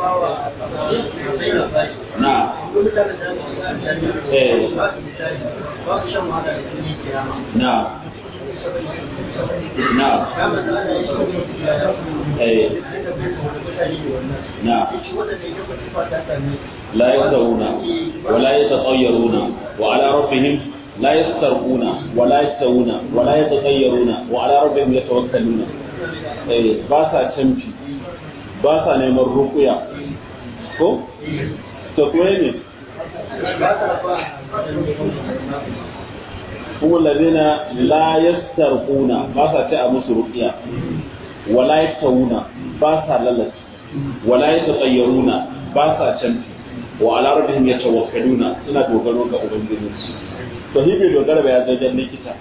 Speaker 1: na eh na na eh na لا يستوون ولا يتطيرون وعلى ربهم لا يسترقون ولا يستوون ولا يتطيرون وعلى ربهم يتوكلون eh ba sa canfi ba sa neman rukuya ko to kuma ne kuma ladina la yastarquna ba sa ta a musu ruqiya wala yastawuna ba sa lalata wala yatatayyaruna ba sa canfi wa ala rabbihim yatawakkaluna suna dogaro ga ubangijinsu to shi bai dogara ba ya zo jan likita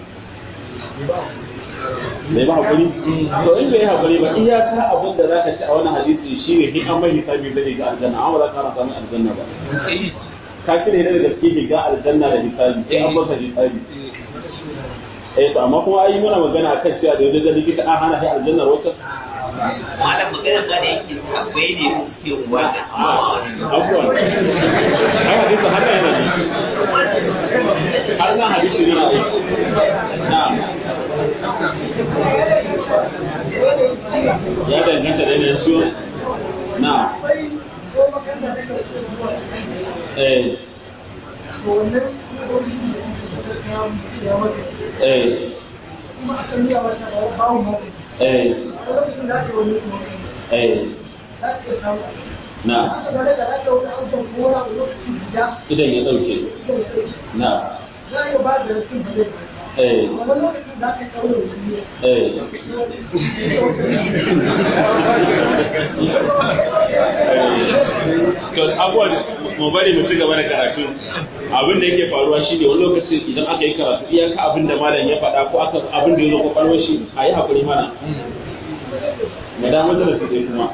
Speaker 1: bai ba hakuri to in bai hakuri ba iyaka abin da zaka ci a wannan hadisi shine in an mai hisabi zai ga aljanna amma ba za ka samu aljanna ba ka kire da gaske ga aljanna da hisabi sai an masa hisabi eh to amma kuma ai muna magana akan cewa da wajen likita an hana shi aljannar wata
Speaker 3: malam magana ba da yake akwai ne ke uwa da
Speaker 1: abubuwan ai hadisi har yana ne har nan hadisi yana aiki na ya danganta da yanayin ciwo na eh eh eh eh na idan ya dauke na eh eh to abuwa mu bari mu ci gaba da karatu abin da yake faruwa shi ne wani lokaci idan aka yi karatu iyaka abin da malam ya faɗa ko aka abin da ya zo kwakwalwar shi a yi haƙuri mana mu da majalisi dai kuma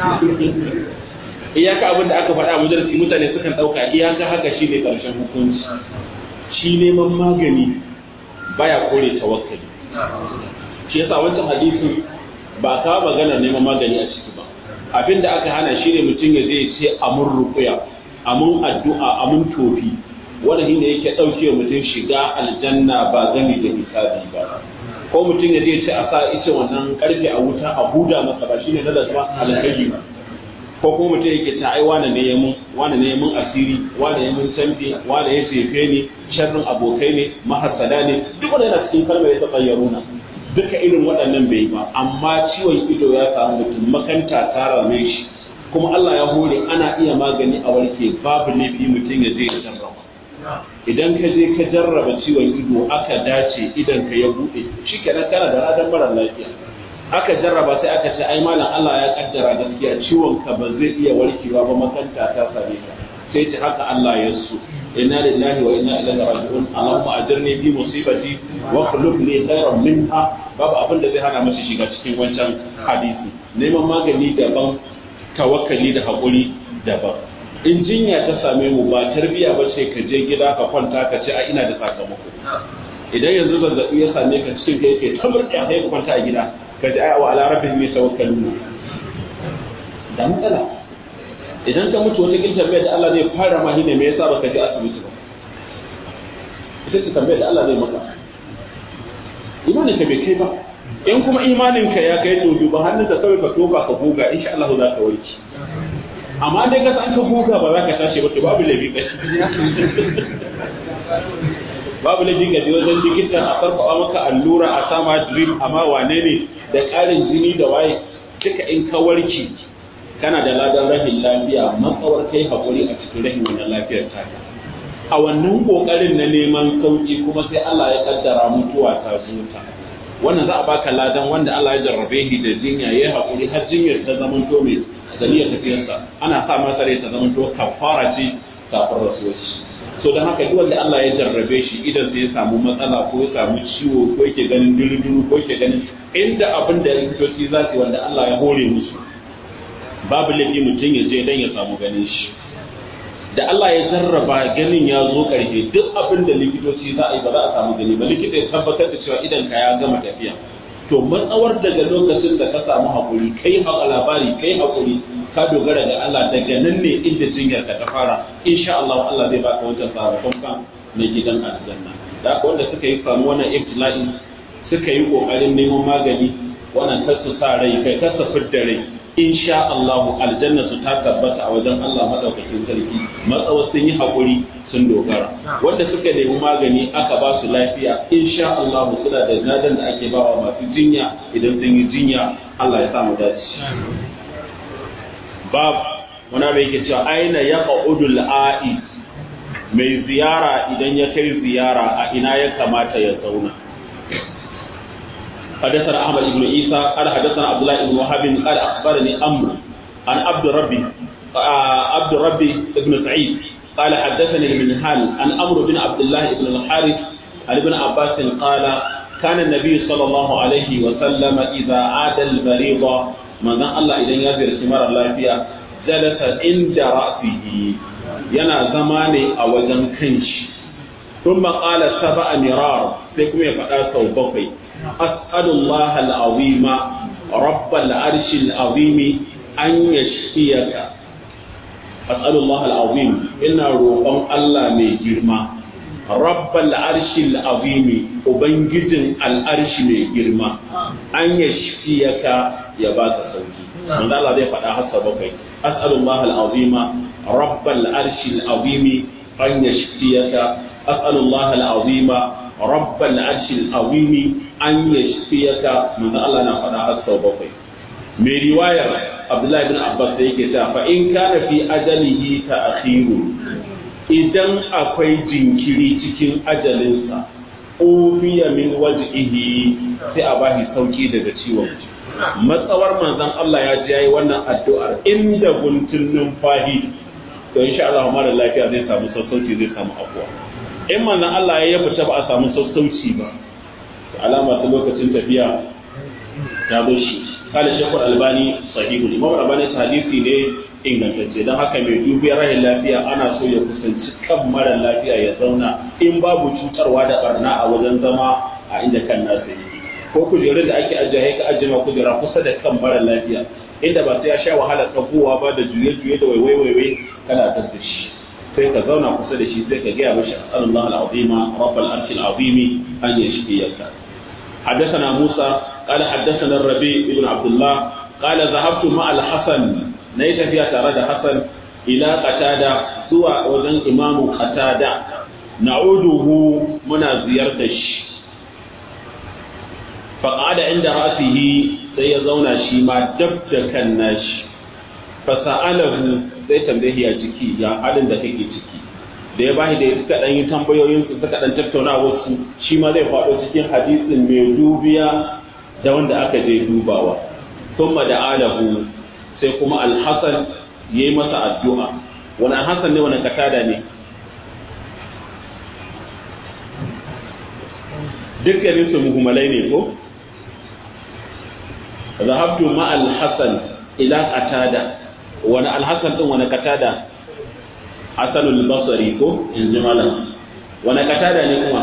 Speaker 1: iyaka abin da aka faɗa a majalisi mutane sukan ɗauka iyaka haka shi ne ƙarshen hukunci shi neman magani baya kore tawakkali shi yasa wancan hadisin ba a kawo maganar neman magani a ciki ba abin da aka hana shi ne mutum ya zai ce amun rukuya amun addu'a amun tofi wanda shi ne yake ɗauke mutum shiga aljanna ba gami da hisabi ba ko mutum ya zai ce a sa ice wannan karfe a wuta a buda masa ba shine na lazima alkhairi ba ko kuma mutum yake ta ai wane ne ya mun wane ne ya mun asiri wane ya mun canfi wane ya jefe ni sharrin abokai ne mahasada ne duk wanda yana cikin kalmar ya tsayyaruna duka irin waɗannan bai ba amma ciwon ido ya samu mutum makanta ta rame shi kuma Allah ya hore ana iya magani a warke babu laifi mutum ya je ya jarraba idan ka je ka jarraba ciwon ido aka dace idan ka ya buɗe shi kenan kana da radan mara lafiya aka jarraba sai aka ce ai malam Allah ya kaddara gaskiya ciwon ka ba zai iya warkewa ba makanta ta same ka sai ce haka Allah ya so inna lillahi wa inna ilaihi raji'un allahumma ajirni fi musibati wa khuluf li khairan minha babu abin da zai hana masa shiga cikin wancan hadisi neman magani daban tawakkali da hakuri daban in jinya ta same mu ba tarbiya ba ce ka je gida ka kwanta ka ce a ina da sakamako idan yanzu zazzabi ya same ka cikin ka yake tamar da sai ka kwanta a gida ka ji wa ala rabbihim yatawakkalun da matsala idan ka mutu wata giltar da Allah zai fara ma ne me yasa baka je asibiti ba ita ce tambayar da Allah zai maka imanin ka bai kai ba in kuma imanin ka ya kai to duba hannun ka kawai ka toka ka goga insha Allah za ka warke amma dai ka san ka goga ba za ka tashi ba to babu laifi ka babu laifi ka je wajen likitan a farfawa maka allura a sama drip amma wane ne da ƙarin jini da waye duka in ka warke kana da ladan rahin lafiya matsawar kai haƙuri a cikin rahin wannan lafiyar taka a wannan ƙoƙarin na neman sauƙi kuma sai Allah ya kaddara mutuwa ta zo ta wannan za a baka ladan wanda Allah ya jarrabe shi da jinya ya haƙuri har jinyar ta zama to mai dalilin tafiyarsa ana sa masa rai ta zama to kafara ce kafin rasuwar so don haka duk wanda Allah ya jarrabe shi idan sai ya samu matsala ko ya samu ciwo ko yake ganin duru ko yake ganin inda abin da likitoci za su wanda Allah ya hore musu babu laifi mutum ya je dan ya samu ganin shi da Allah ya jarraba ganin ya zo karfe duk abin da likitoci za a yi ba za a samu gani ba likita ya tabbatar da cewa idan ka ya gama tafiya to matsawar daga lokacin da ka samu hakuri kai haka labari kai hakuri ka dogara ga Allah daga nan ne inda jinyar ka ta fara insha Allah Allah zai baka wancan sakamakon kan na gidan aljanna da haka wanda suka yi samu wannan ibtila'i suka yi kokarin neman magani wannan kasu sa rai kai kasa fidda rai insha Allah aljanna su ta tabbata a wajen Allah madaukakin sarki matsawa sun yi hakuri sun dogara wanda suka nemi magani aka ba su lafiya insha Allah suna da nadan da ake bawa masu jinya idan sun yi jinya Allah ya samu dace bab wani bai yake cewa aina ya qa'udul a'i mai ziyara idan ya kai ziyara a ina ya kamata ya zauna حدثنا احمد بن عيسى قال حدثنا عبد الله بن وهب قال اخبرني امر عن عبد ربي عبد ربي بن سعيد قال حدثني المنهال عن امر بن عبد الله بن الحارث عن ابن عباس قال كان النبي صلى الله عليه وسلم اذا عاد المريض من الله اذا يزور ثمار الله فيها جلس عند راسه yana zama ne a wajen kanshi ثم قال سبع مرار sai kuma ya faɗa sau bakwai أسأل الله العظيم رب العرش العظيم أن يشفيك أسأل الله العظيم إن روحهم الله من جرما رب العرش العظيم وبنجد العرش من جرما أن يشفيك يا بات صوتي من الله ذي فتح سبقي أسأل الله العظيم رب العرش العظيم أن يشفيك أسأل الله العظيم رب العرش العظيم أن يشفيك من الله نفدا حتى بقي من رواية عبد الله بن عباس yake ta fa in kana fi ajalihi ta'khiru idan akwai jinkiri cikin ajalinsa ufiya min wajhihi sai a bashi sauki daga ciwon matsawar manzon Allah ya ji yayi wannan addu'ar inda guntun numfahi to insha Allah mara lafiya zai samu sassauci zai samu afuwa in manzon Allah ya fita ba a samu sassauci ba alama ta lokacin tafiya ta zo shi kala shekul albani sahihu imam albani hadisi ne ingantacce don haka mai dubiyar rahin lafiya ana so ya kusanci kan mara lafiya ya zauna in babu cutarwa da barna a wajen zama a inda kan nasa yake ko kujerun da ake ajiye ka ajiye ma kujera kusa da kan mara lafiya inda ba sai ya sha wahala tsakowa ba da juye-juye da waiwai-waiwai kana tattar shi sai ka zauna kusa da shi sai ka gaya mashi asalullah al'azima rabbal arshil azimi an yashfiyaka حدثنا موسى قال حدثنا الربيع بن عبد الله قال ذهبت مع الحسن نيت فيها ترى حسن إلى قتادة سوى وزن إمام قتادة نعوده من زيارتش فقعد عند رأسه سيزون شيما دبت كالناش فسأله sai tambaye ya ciki ya halin da kake ciki da ya bashi da ya suka dan yi tambayoyin su suka dan tattauna wasu shi ma zai faɗo cikin hadisin mai dubiya da wanda aka je dubawa thumma da alahu sai kuma alhasan yayi masa addu'a wani alhasan ne wani katada ne dukkanin su muhimmalai ne ko zahabtu ma alhasan ila qatada wani alhassan din wani katada hasanul basari ko in ji malam wani katada ne kuma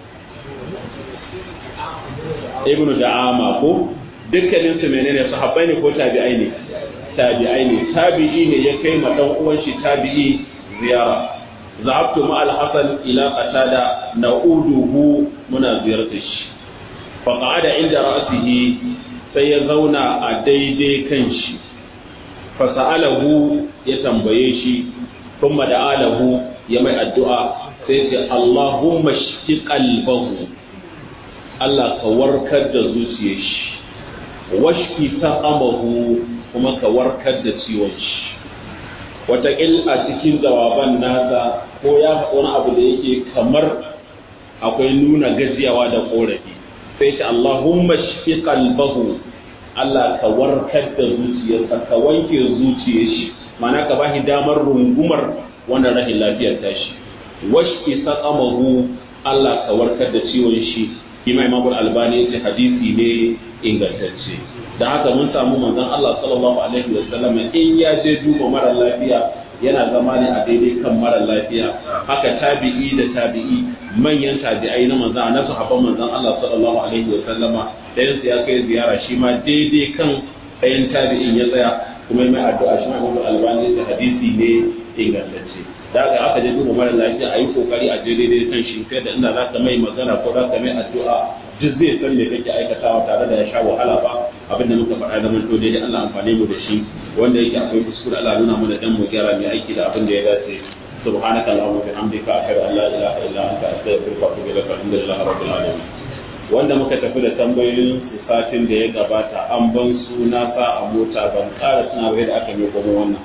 Speaker 1: ibnu da'ama ko dukkanin su menene sahabbai ne ko tabi'ai ne tabi'ai ne tabi'i ne ya kai ma dan uwan shi tabi'i ziyara zahabtu ma al-hasan ila qatada na'uduhu muna ziyartar shi fa qa'ada inda ra'sihi sai ya zauna a daidai kan shi fa sa'alahu ya tambaye shi thumma da'alahu ya mai addu'a sai ce Allahumma shfi qalbahu Allah ka warkar da zuciyar shi washfi saqamahu kuma ka warkar da ciwon shi wataƙil a cikin jawaban nasa ko ya faɗi wani abu da yake kamar akwai nuna gajiyawa da ƙorafi sai ce Allahumma shfi qalbahu Allah ka warkar da zuciyarsa ka wanke zuciyar shi mana ka bashi damar rungumar wannan rahin lafiyar tashi washki saqamahu Allah ka warkar da ciwon shi kima Imam Al-Albani yace hadisi ne ingantacce da haka mun samu manzon Allah sallallahu alaihi wa sallam in ya je duba mara lafiya yana zama ne a daidai kan mara lafiya haka tabi'i da tabi'i manyan tabi'ai na manzon na sahabban manzon Allah sallallahu alaihi wa sallama dayan ya kai ziyara shi ma daidai kan ɗayan tabi'in ya tsaya kuma mai addu'a shi ma Imam Al-Albani yace hadisi ne ingantacce da haka aka je duba mara lafiya a yi kokari a je daidai kan shi kai da inda za ka mai magana ko za ka mai addu'a duk zai san me kake aikatawa tare da ya sha wahala ba abinda muka faɗa da mun to daidai Allah amfane mu da shi wanda yake akwai kuskure Allah nuna mana dan mu gyara mai aiki da abin da ya dace subhanaka allahumma bihamdika ashhadu an la ilaha illa anta astaghfiruka wa atubu ilaik alhamdulillahi rabbil alamin wanda muka tafi da tambayoyin satin da ya gabata an ban suna sa a mota ban ƙara suna bai da aka mai kuma wannan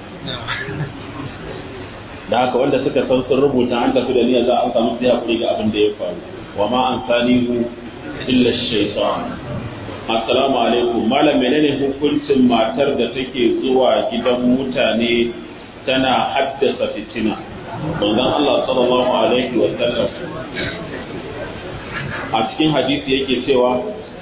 Speaker 1: da haka wanda suka san sun rubuta an tafi da niyyar za a samu sai hakuri ga abin da ya faru wa ma an sanihu illa shaytan assalamu alaikum malam menene hukuncin matar da take zuwa gidan mutane tana haddasa fitina manzon Allah sallallahu alaihi wa sallam a cikin hadisi yake cewa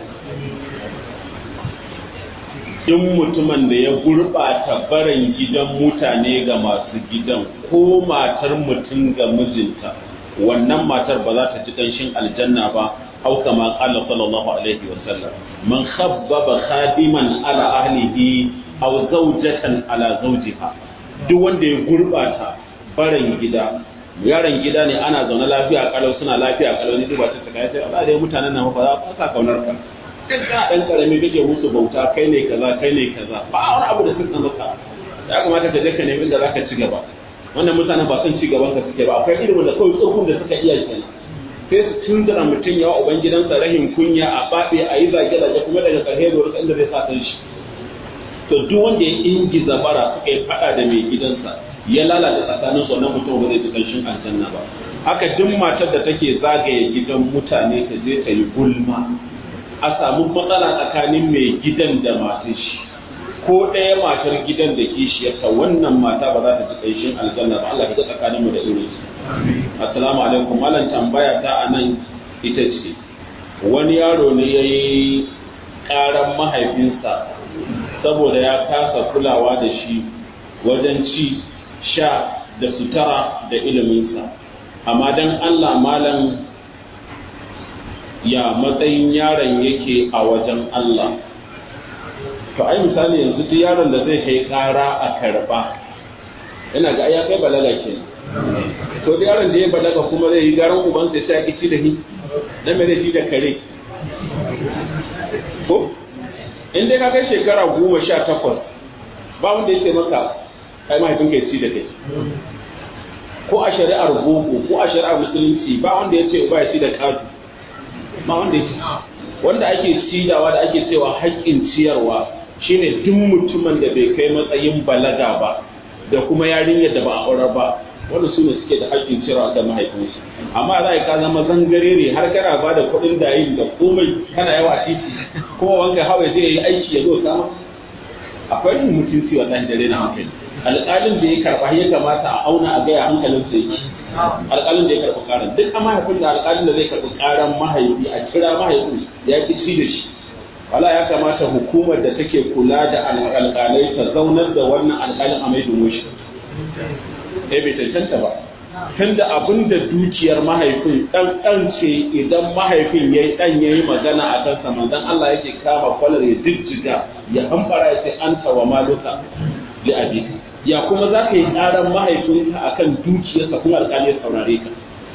Speaker 1: in mutumin da ya gurɓata barin gidan mutane ga masu gidan ko matar mutum ga mijinta wannan matar ba za ta ci ƙanshin aljanna ba au kama qala sallallahu alaihi wa sallam man khabbaba khadiman ala ahlihi aw zawjatan ala zawjiha duk wanda ya gurɓata barin gida yaron gida ne ana zaune lafiya kalau suna lafiya kalau ne duba ta kai sai Allah da mutanen nan ba za ka kaunar ka kai kana dan karami kake musu bauta kai ne kaza kai ne kaza ba wani abu da suka maka ya kamata ka je ka nemi inda zaka ci gaba wannan mutanen ba son ci gaban ka suke ba akwai ilimin da kawai tsohon da suka iya kenan sai su tundura mutum yawa uban gidansa rahin kunya a babe a yi zage-zage kuma daga ƙarshe da wani inda zai sa kan shi to duk wanda ya ingiza bara suka yi faɗa da mai gidansa ya lalata tsakanin su wannan mutum ba zai ji ƙanshin aljanna ba haka duk matar da take zagaye gidan mutane ta je ta yi gulma a samu matsala tsakanin mai gidan da matar shi ko ɗaya matar gidan da kishiyarta wannan mata ba za ta ji ƙanshin aljanna ba Allah ka ga tsakaninmu da irin su assalamu alaikum malam tambaya ta a nan ita ce wani yaro ne ya yi ƙaran mahaifinsa saboda ya kasa kulawa da shi wajen ci sha da sutura da iliminsa amma don Allah malam ya matsayin yaron yake a wajen Allah to ai misali yanzu duk yaron da zai kai ƙara a karɓa ina ga ya kai balaga ke to duk yaron da ya balaga kuma zai yi garan uban sai sai ya ci da ni dan me zai da kare ko in dai ka kai shekara goma sha takwas ba wanda ya ce maka kai mahaifinka ya ci da kai ko a shari'ar boko ko a shari'ar musulunci ba wanda ya ce ba ya ci da kadu ba wanda ya ci wanda ake cidawa da ake cewa haƙƙin ciyarwa shine duk mutumin da bai kai matsayin balaga ba da kuma yarinyar da ba a aurar ba wanda su ne suke da haƙƙin ciyarwa da mahaifinsu amma za ka zama zangarere har kana ba da kuɗin dayin da komai kana yawa titi kuma wanka hawa zai yi aiki ya zo kama akwai yin mutunci wallahi da rena hankali alƙalin da ya karɓa ya kamata a auna a gaya hankalin sa yake alƙalin da ya karɓi ƙaran duk mahaifin da alƙalin da zai karɓi ƙaran mahaifi a kira mahaifin ya ki ci da shi wala ya kamata hukumar da take kula da alƙalai ta zaunar da wannan alƙalin a mai domin shi eh bai tantanta ba tunda abin da dukiyar mahaifin ɗan ɗan ce idan mahaifin ya yi ɗan ya yi magana a kansa manzon Allah yake kama kwalar ya jijjiga ya hambara ya ce an tawa maluka li abika ya kuma za ka yi ƙaran mahaifinka a kan dukiyarsa kuma alƙali ya saurare ka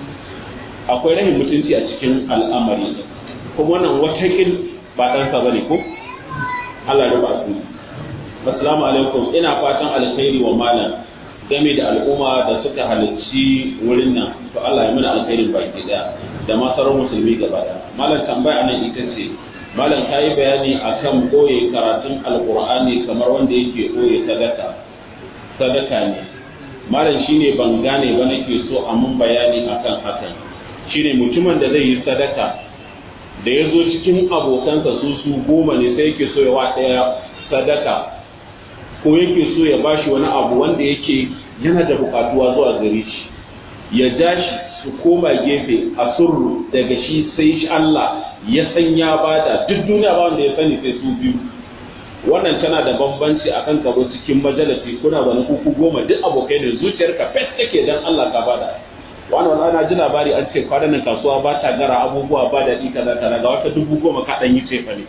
Speaker 1: akwai rahin mutunci a cikin al'amari kuma wannan watakil ba ɗansa ba ne ko Allah ya ba su assalamu alaikum ina fatan alkhairi wa malam game da al'umma da suka halarci wurin nan to Allah ya mana alkhairin baki daya da ma sauran musulmi gaba daya malam tambaya nan ita ce malam ka yi bayani akan ɓoye karatun alkur'ani kamar wanda yake ɓoye sadaka sadaka ne malam shine ban gane ba nake so a mun bayani akan hakan shine mutumin da zai yi sadaka da ya zo cikin abokansa su su goma ne sai yake so ya wa ɗaya sadaka ko yake so ya bashi wani abu wanda yake yana da bukatuwa zuwa gare shi ya ja shi su koma gefe a surru daga shi sai shi Allah ya san ya bada duk duniya ba wanda ya sani sai su biyu wannan tana da bambanci akan ka cikin majalisi kuna wani kuku goma duk abokai ne zuciyarka fet take dan Allah ka bada wani wani ana ji labari an ce kwanan nan kasuwa ba ta gara abubuwa ba daɗi kaza kaza ga wata dubu goma ka ɗan yi cefa ne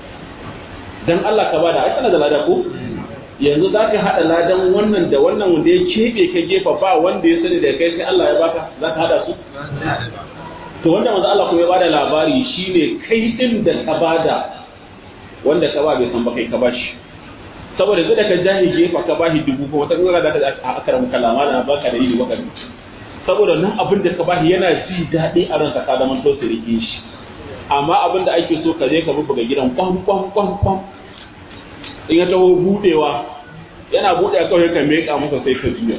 Speaker 1: dan Allah ka bada ai kana da lada ko yanzu za ka haɗa ladan wannan da wannan wanda ya keɓe ka gefa ba wanda ya sani da kai sai Allah ya baka za ka haɗa su to wanda manzo Allah kuma ya bada labari shine kai din da ka bada wanda ka ba bai san ba kai ka bashi saboda zai da ka jahi gefa ka bashi dubu ko wata kuma da ka a akaram kalama da baka da yi waka saboda nan abin da ka bashi yana ji daɗi a ranka ka zama to sirike shi amma abin da ake so ka je ka buga gidan kwam kwam kwam kwam in ya taho budewa yana bude kawai ka meka masa sai ka juya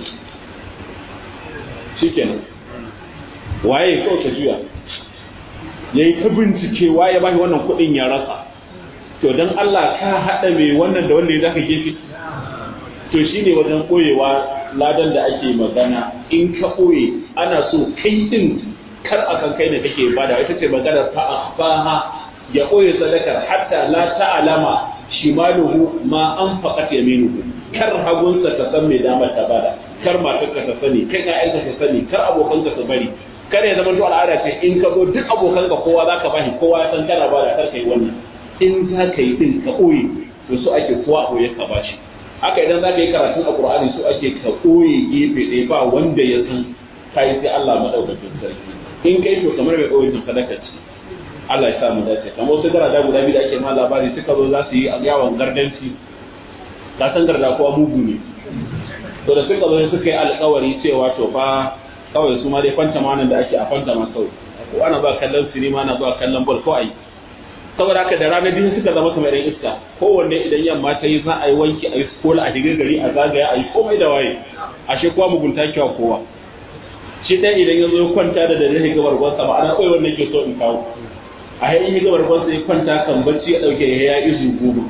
Speaker 1: shikenan waye kawai ka juya yayi ta bincike waye ba shi wannan kuɗin ya rasa to dan Allah ka haɗa mai wannan da wanda ya zaka gefe to shine wajen koyewa ladan da ake magana in ka koye ana so kai din kar a kan kai ne kake bada ita ce maganar fa akhfaha ya koye sadakar hatta la ta'lama shimaluhu ma an faqat yaminuhu kar hagunsa ta san me dama ta bada kar matarka ta sani kai ƴaƴanka ta sani kar abokanka su bari kar ya zama to al'ada ce in ka zo duk abokanka kowa zaka bashi kowa ya san kana bada kar kai wannan in za ka yi din ka ɓoye to so ake kowa ɓoye ka bashi haka idan za ka yi karatun a Qur'ani so ake ka ɓoye gefe ɗaya ba wanda ya san ka yi sai Allah madaukakin sarki in kai to kamar mai ɓoye tun sadaka ce Allah ya sa mu dace kamar wasu garada guda biyu da ake ma labari suka zo za su yi yawon gardanci ka san garda kowa mugu ne to da suka zo suka yi alkawari cewa to fa kawai su ma dai fanta ma da ake a fanta ma kawai ko ana ba kallon sinima ana ba kallon bol ko ai saboda haka da ranar biyu suka zama kamar yan iska kowanne idan yamma ta yi za a yi wanki a yi kola a shigar gari a zagaya a yi komai da waye ashe kowa mugunta kyawa kowa shi ɗaya idan ya zo ya kwanta da dare ya gabar gwansa ba ana koyi wannan ke so in kawo a yayin ya gabar gwansa ya kwanta kan bacci ya ɗauke ya ya izu goma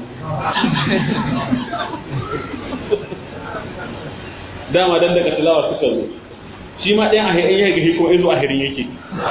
Speaker 1: dama dan daga tilawa suka zo shi ma ɗayan a yayin ya gahi kuma izu a hirin yake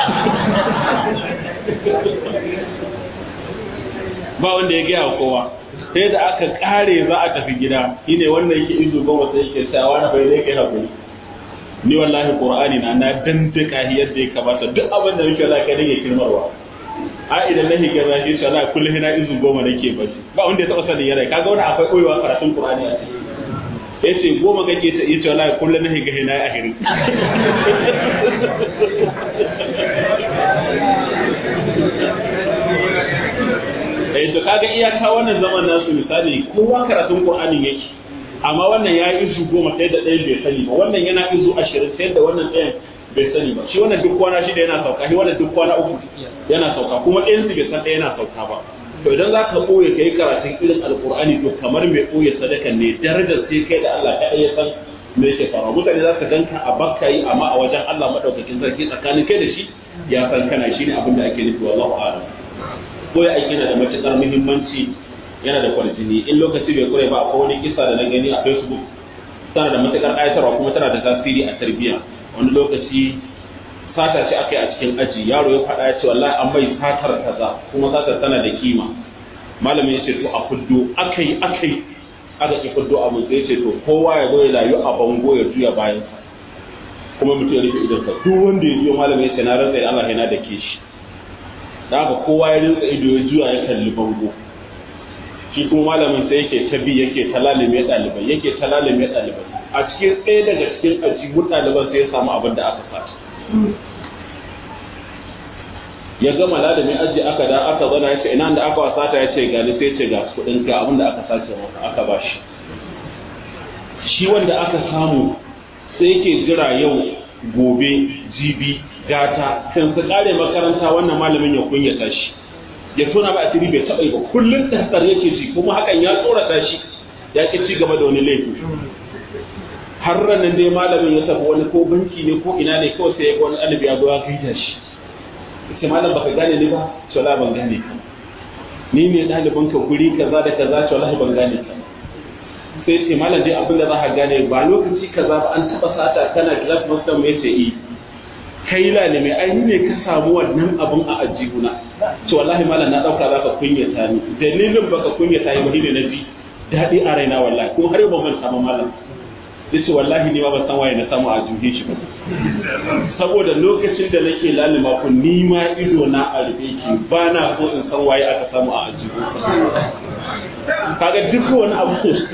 Speaker 1: ba wanda ya gaya wa kowa sai da aka kare za a tafi gida shine wannan yake izu goma sai yake cewa wani bai zai kai hakuri ni wallahi qur'ani na na dandaka yadda ya kamata duk abin da nake wallahi kai nake kirmarwa a idan na higa za shi Allah kullum ina izu goma nake bacci ba wanda ya taba sanin yana kaga wani akwai koyewa karatun Qur'ani a ciki ya ce goma kake ta yace wallahi kullum na higa ina ahirin eh to kaga iyaka wannan zaman nasu misali kowa karatun Qur'ani yake amma wannan ya yi izu goma sai da ɗayan bai sani ba wannan yana izu ashirin sai da wannan ɗayan bai sani ba shi wannan duk kwana shida yana sauka shi wannan duk kwana uku yana sauka kuma ɗayan su bai san ɗaya yana sauka ba to idan za ka ɓoye ka yi karatun irin alƙur'ani to kamar mai ɓoye sadakan ne darajar sai kai da Allah kaɗai ya san me yake faruwa mutane za su ganka a bakka yi amma a wajen Allah maɗaukakin sarki tsakanin kai da shi ya san kana shi ne abin da ake nufi wallahu a'lam ko ya aiki yana da matuƙar muhimmanci yana da kwarjini in lokaci bai kure ba akwai wani kisa da na gani a facebook tana da matuƙar ƙayatarwa kuma tana da tasiri a tarbiyya wani lokaci sata ce aka yi a cikin aji yaro ya faɗa ya ce wallahi an mai satar kaza kuma satar tana da kima malamin ya ce to a fuddo aka yi aka yi aka ki fuddo abin sai ya ce to kowa ya zo ya layu a bango ya juya bayan kuma mutum ya rufe idonsa duk wanda ya juya malamin ya ce na rantsa Allah yana da ke shi da haka kowa ya rinsa ido ya juya ya kalli bango shi kuma malamin sai yake ta bi yake ta lalime ɗalibai yake ta lalime ɗalibai a cikin ɗaya daga cikin ajibun ɗaliban sai ya samu abin da aka sata ya gama lalimin aji aka da aka zana ya ce ina da aka wasata ya ce gani sai ce ga kuɗin ka abin da aka sace maka aka ba shi shi wanda aka samu sai yake jira yau gobe jibi gata kan su kare makaranta wannan malamin ya kunyata shi ya tona ba asiri bai taɓa yi ba kullum tasar yake ji kuma hakan ya tsorata shi ya ki ci gaba da wani laifi har ranar dai malamin ya tafi wani ko banki ne ko ina ne kawai sai ya ga wani ɗalibi ya zo ya gaida shi ce malam baka gane ni ba ce wallahi ban gane ka ni ne ɗaliban ka guri kaza da kaza ce wallahi ban gane ka sai ce malam dai abin da za ka gane ba lokaci kaza ba an taɓa sata kana class master mai ce i kai lalime ai ni ne ka samu wannan abun a ajihuna ce wallahi malam na dauka zaka kunyata ni dalilin baka kunyata ni ba ne na ji daɗi a raina wallahi kuma har yau ban manta ba malam yace wallahi ni ma ban san waye na samu a juhe shi ba saboda lokacin da nake lalima ku ni ma ido na a rufe ki ba na so in san waye aka samu a ajihu kaga duk wani abu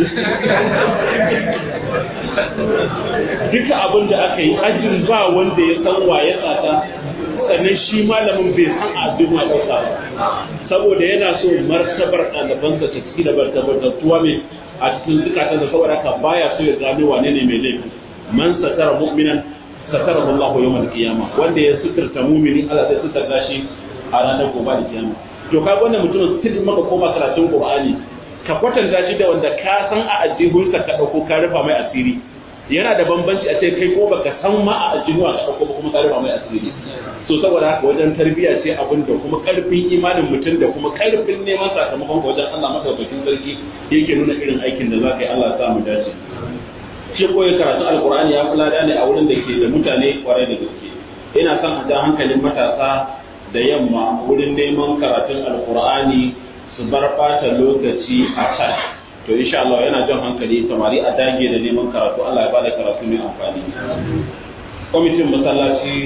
Speaker 1: duka abin da aka yi ajin ba wanda ya san waye tsata sannan shi malamin bai san abin ma ɗauka ba saboda yana so martabar ɗalibansa ta ciki da martabar da tuwa mai a cikin zukatan da saboda haka baya so ya gano wane ne mai laifi man satara mu'minan satara Allahu yawmal qiyama wanda ya suturta mu'mini Allah zai suturta shi a ranar gobe da kiyama to ka wannan mutumin sidin maka koma karatun Qur'ani ka kwatanta shi da wanda ka san a ajihunsa ka dauko ka rufa mai asiri yana da bambanci a ce kai ko baka san ma a ajihu a dauko ba kuma ka rufa mai asiri so saboda haka wajen tarbiyya ce abin da kuma karfin imanin mutum da kuma karfin neman sakamakon wajen Allah madaukakin sarki yake nuna irin aikin da za ka yi Allah ya sa mu dace shi koyi karatu alkur'ani ya fi lada ne a wurin da ke da mutane kwarai da gaske ina son a ja hankalin matasa da yamma wurin neman karatun alkur'ani su bar bata lokaci a can to insha Allah yana jan hankali samari a dage da neman karatu Allah ya bada karatu mai amfani kwamitin masallaci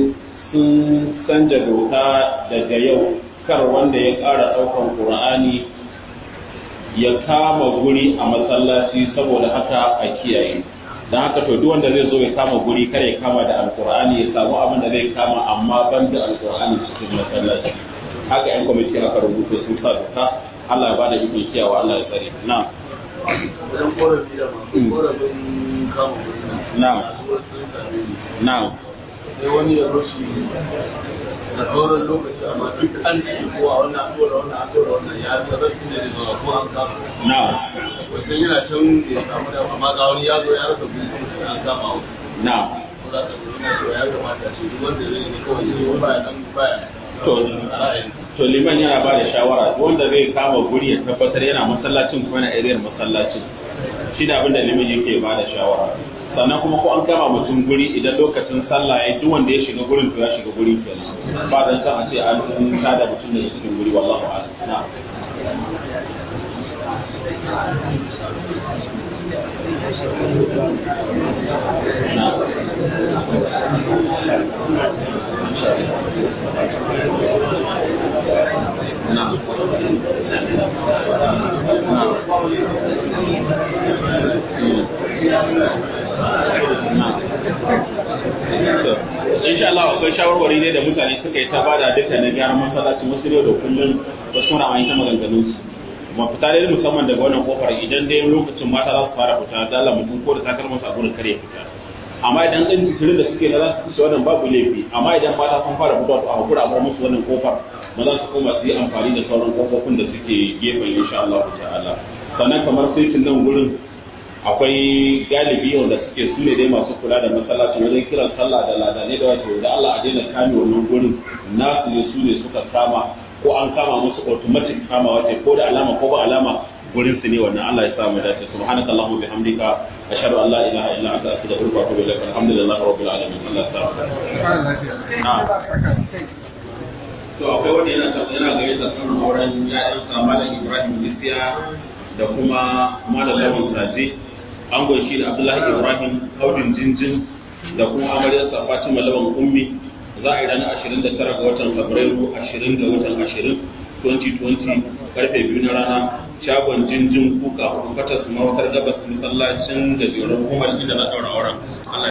Speaker 1: sun canja doka daga yau kar wanda ya ƙara ɗaukan ƙur'ani ya kama guri a masallaci saboda haka a kiyaye don haka to duk wanda zai zo ya kama guri kare ya kama da alkur'ani ya samu abin da zai kama amma ban da alkur'ani cikin masallaci haka yan kwamiti aka rubuta sun sa doka Allah ya bada ikon kiyawa Allah ya tsare na
Speaker 4: wajen korafi da masu korafin kama guri
Speaker 1: na na
Speaker 4: sai wani ya rushe da sauran lokaci amma duk an ci ko a wannan an dora wannan an dora wannan ya tarar da ne zuwa ko an kama
Speaker 1: na
Speaker 4: wajen yana can ya samu da amma ga wani ya zo ya rasa guri kuma sai an kama wa
Speaker 1: na
Speaker 4: ko za ka zo na cewa ya kamata shi duk wanda zai yi kawai shi baya nan baya
Speaker 1: To.
Speaker 4: a ra'ayin
Speaker 1: to liman yana ba da shawara duk wanda zai kama guri ya tabbatar yana masallacin kuma yana ariyar masallacin shi da abinda liman yake ba da shawara sannan kuma ko an kama mutum guri idan lokacin sallah ya duk wanda ya shiga gurin to ya shiga guri kenan ba dan san a ce an tada mutum da cikin guri wallahu a'lam na na akwai shawarwari ne da mutane suka yi ta bada duka na gyaran masallacin wasu ne da kullum wasu mara an ta maganganun su mafita dai musamman daga wannan kofar idan dai lokacin mata za su fara fita dala mutum ko da takalma su a gurin kare fita amma idan ɗan jisirin da suke na za su kusa wannan babu laifi amma idan mata sun fara fitowa to a hakura a bar musu wannan kofar maza su koma su yi amfani da sauran kofofin da suke gefen insha Allah ta'ala sannan kamar sai nan gurin akwai galibi wanda suke su ne dai masu kula da masallaci wajen kiran sallah da ladanai da wato da Allah a daina kame wannan gurin nasu ne su ne suka kama ko an kama musu automatic kama wace ko da alama ko ba alama gurin su ne wannan Allah ya sa mu dace subhanaka allahumma bihamdika ashhadu an la ilaha illa anta astaghfiruka wa atubu ilaik alhamdulillahi rabbil alamin Allah ya sa mu to akwai wanda yana yana gayyata sanin auren ya'yan Malam Ibrahim Isiya da kuma Malam Lawan Saje an shi da Abdullahi Ibrahim Audin Jinjin da kuma amaryarsa Fatima Lawan Ummi za a yi ranar 29 ga watan Fabrairu 20 ga watan 20 2020 karfe biyu na rana shagon jinjin kuka hudu fatas mawatar gabas masallacin gajeren hukumar inda na daura auren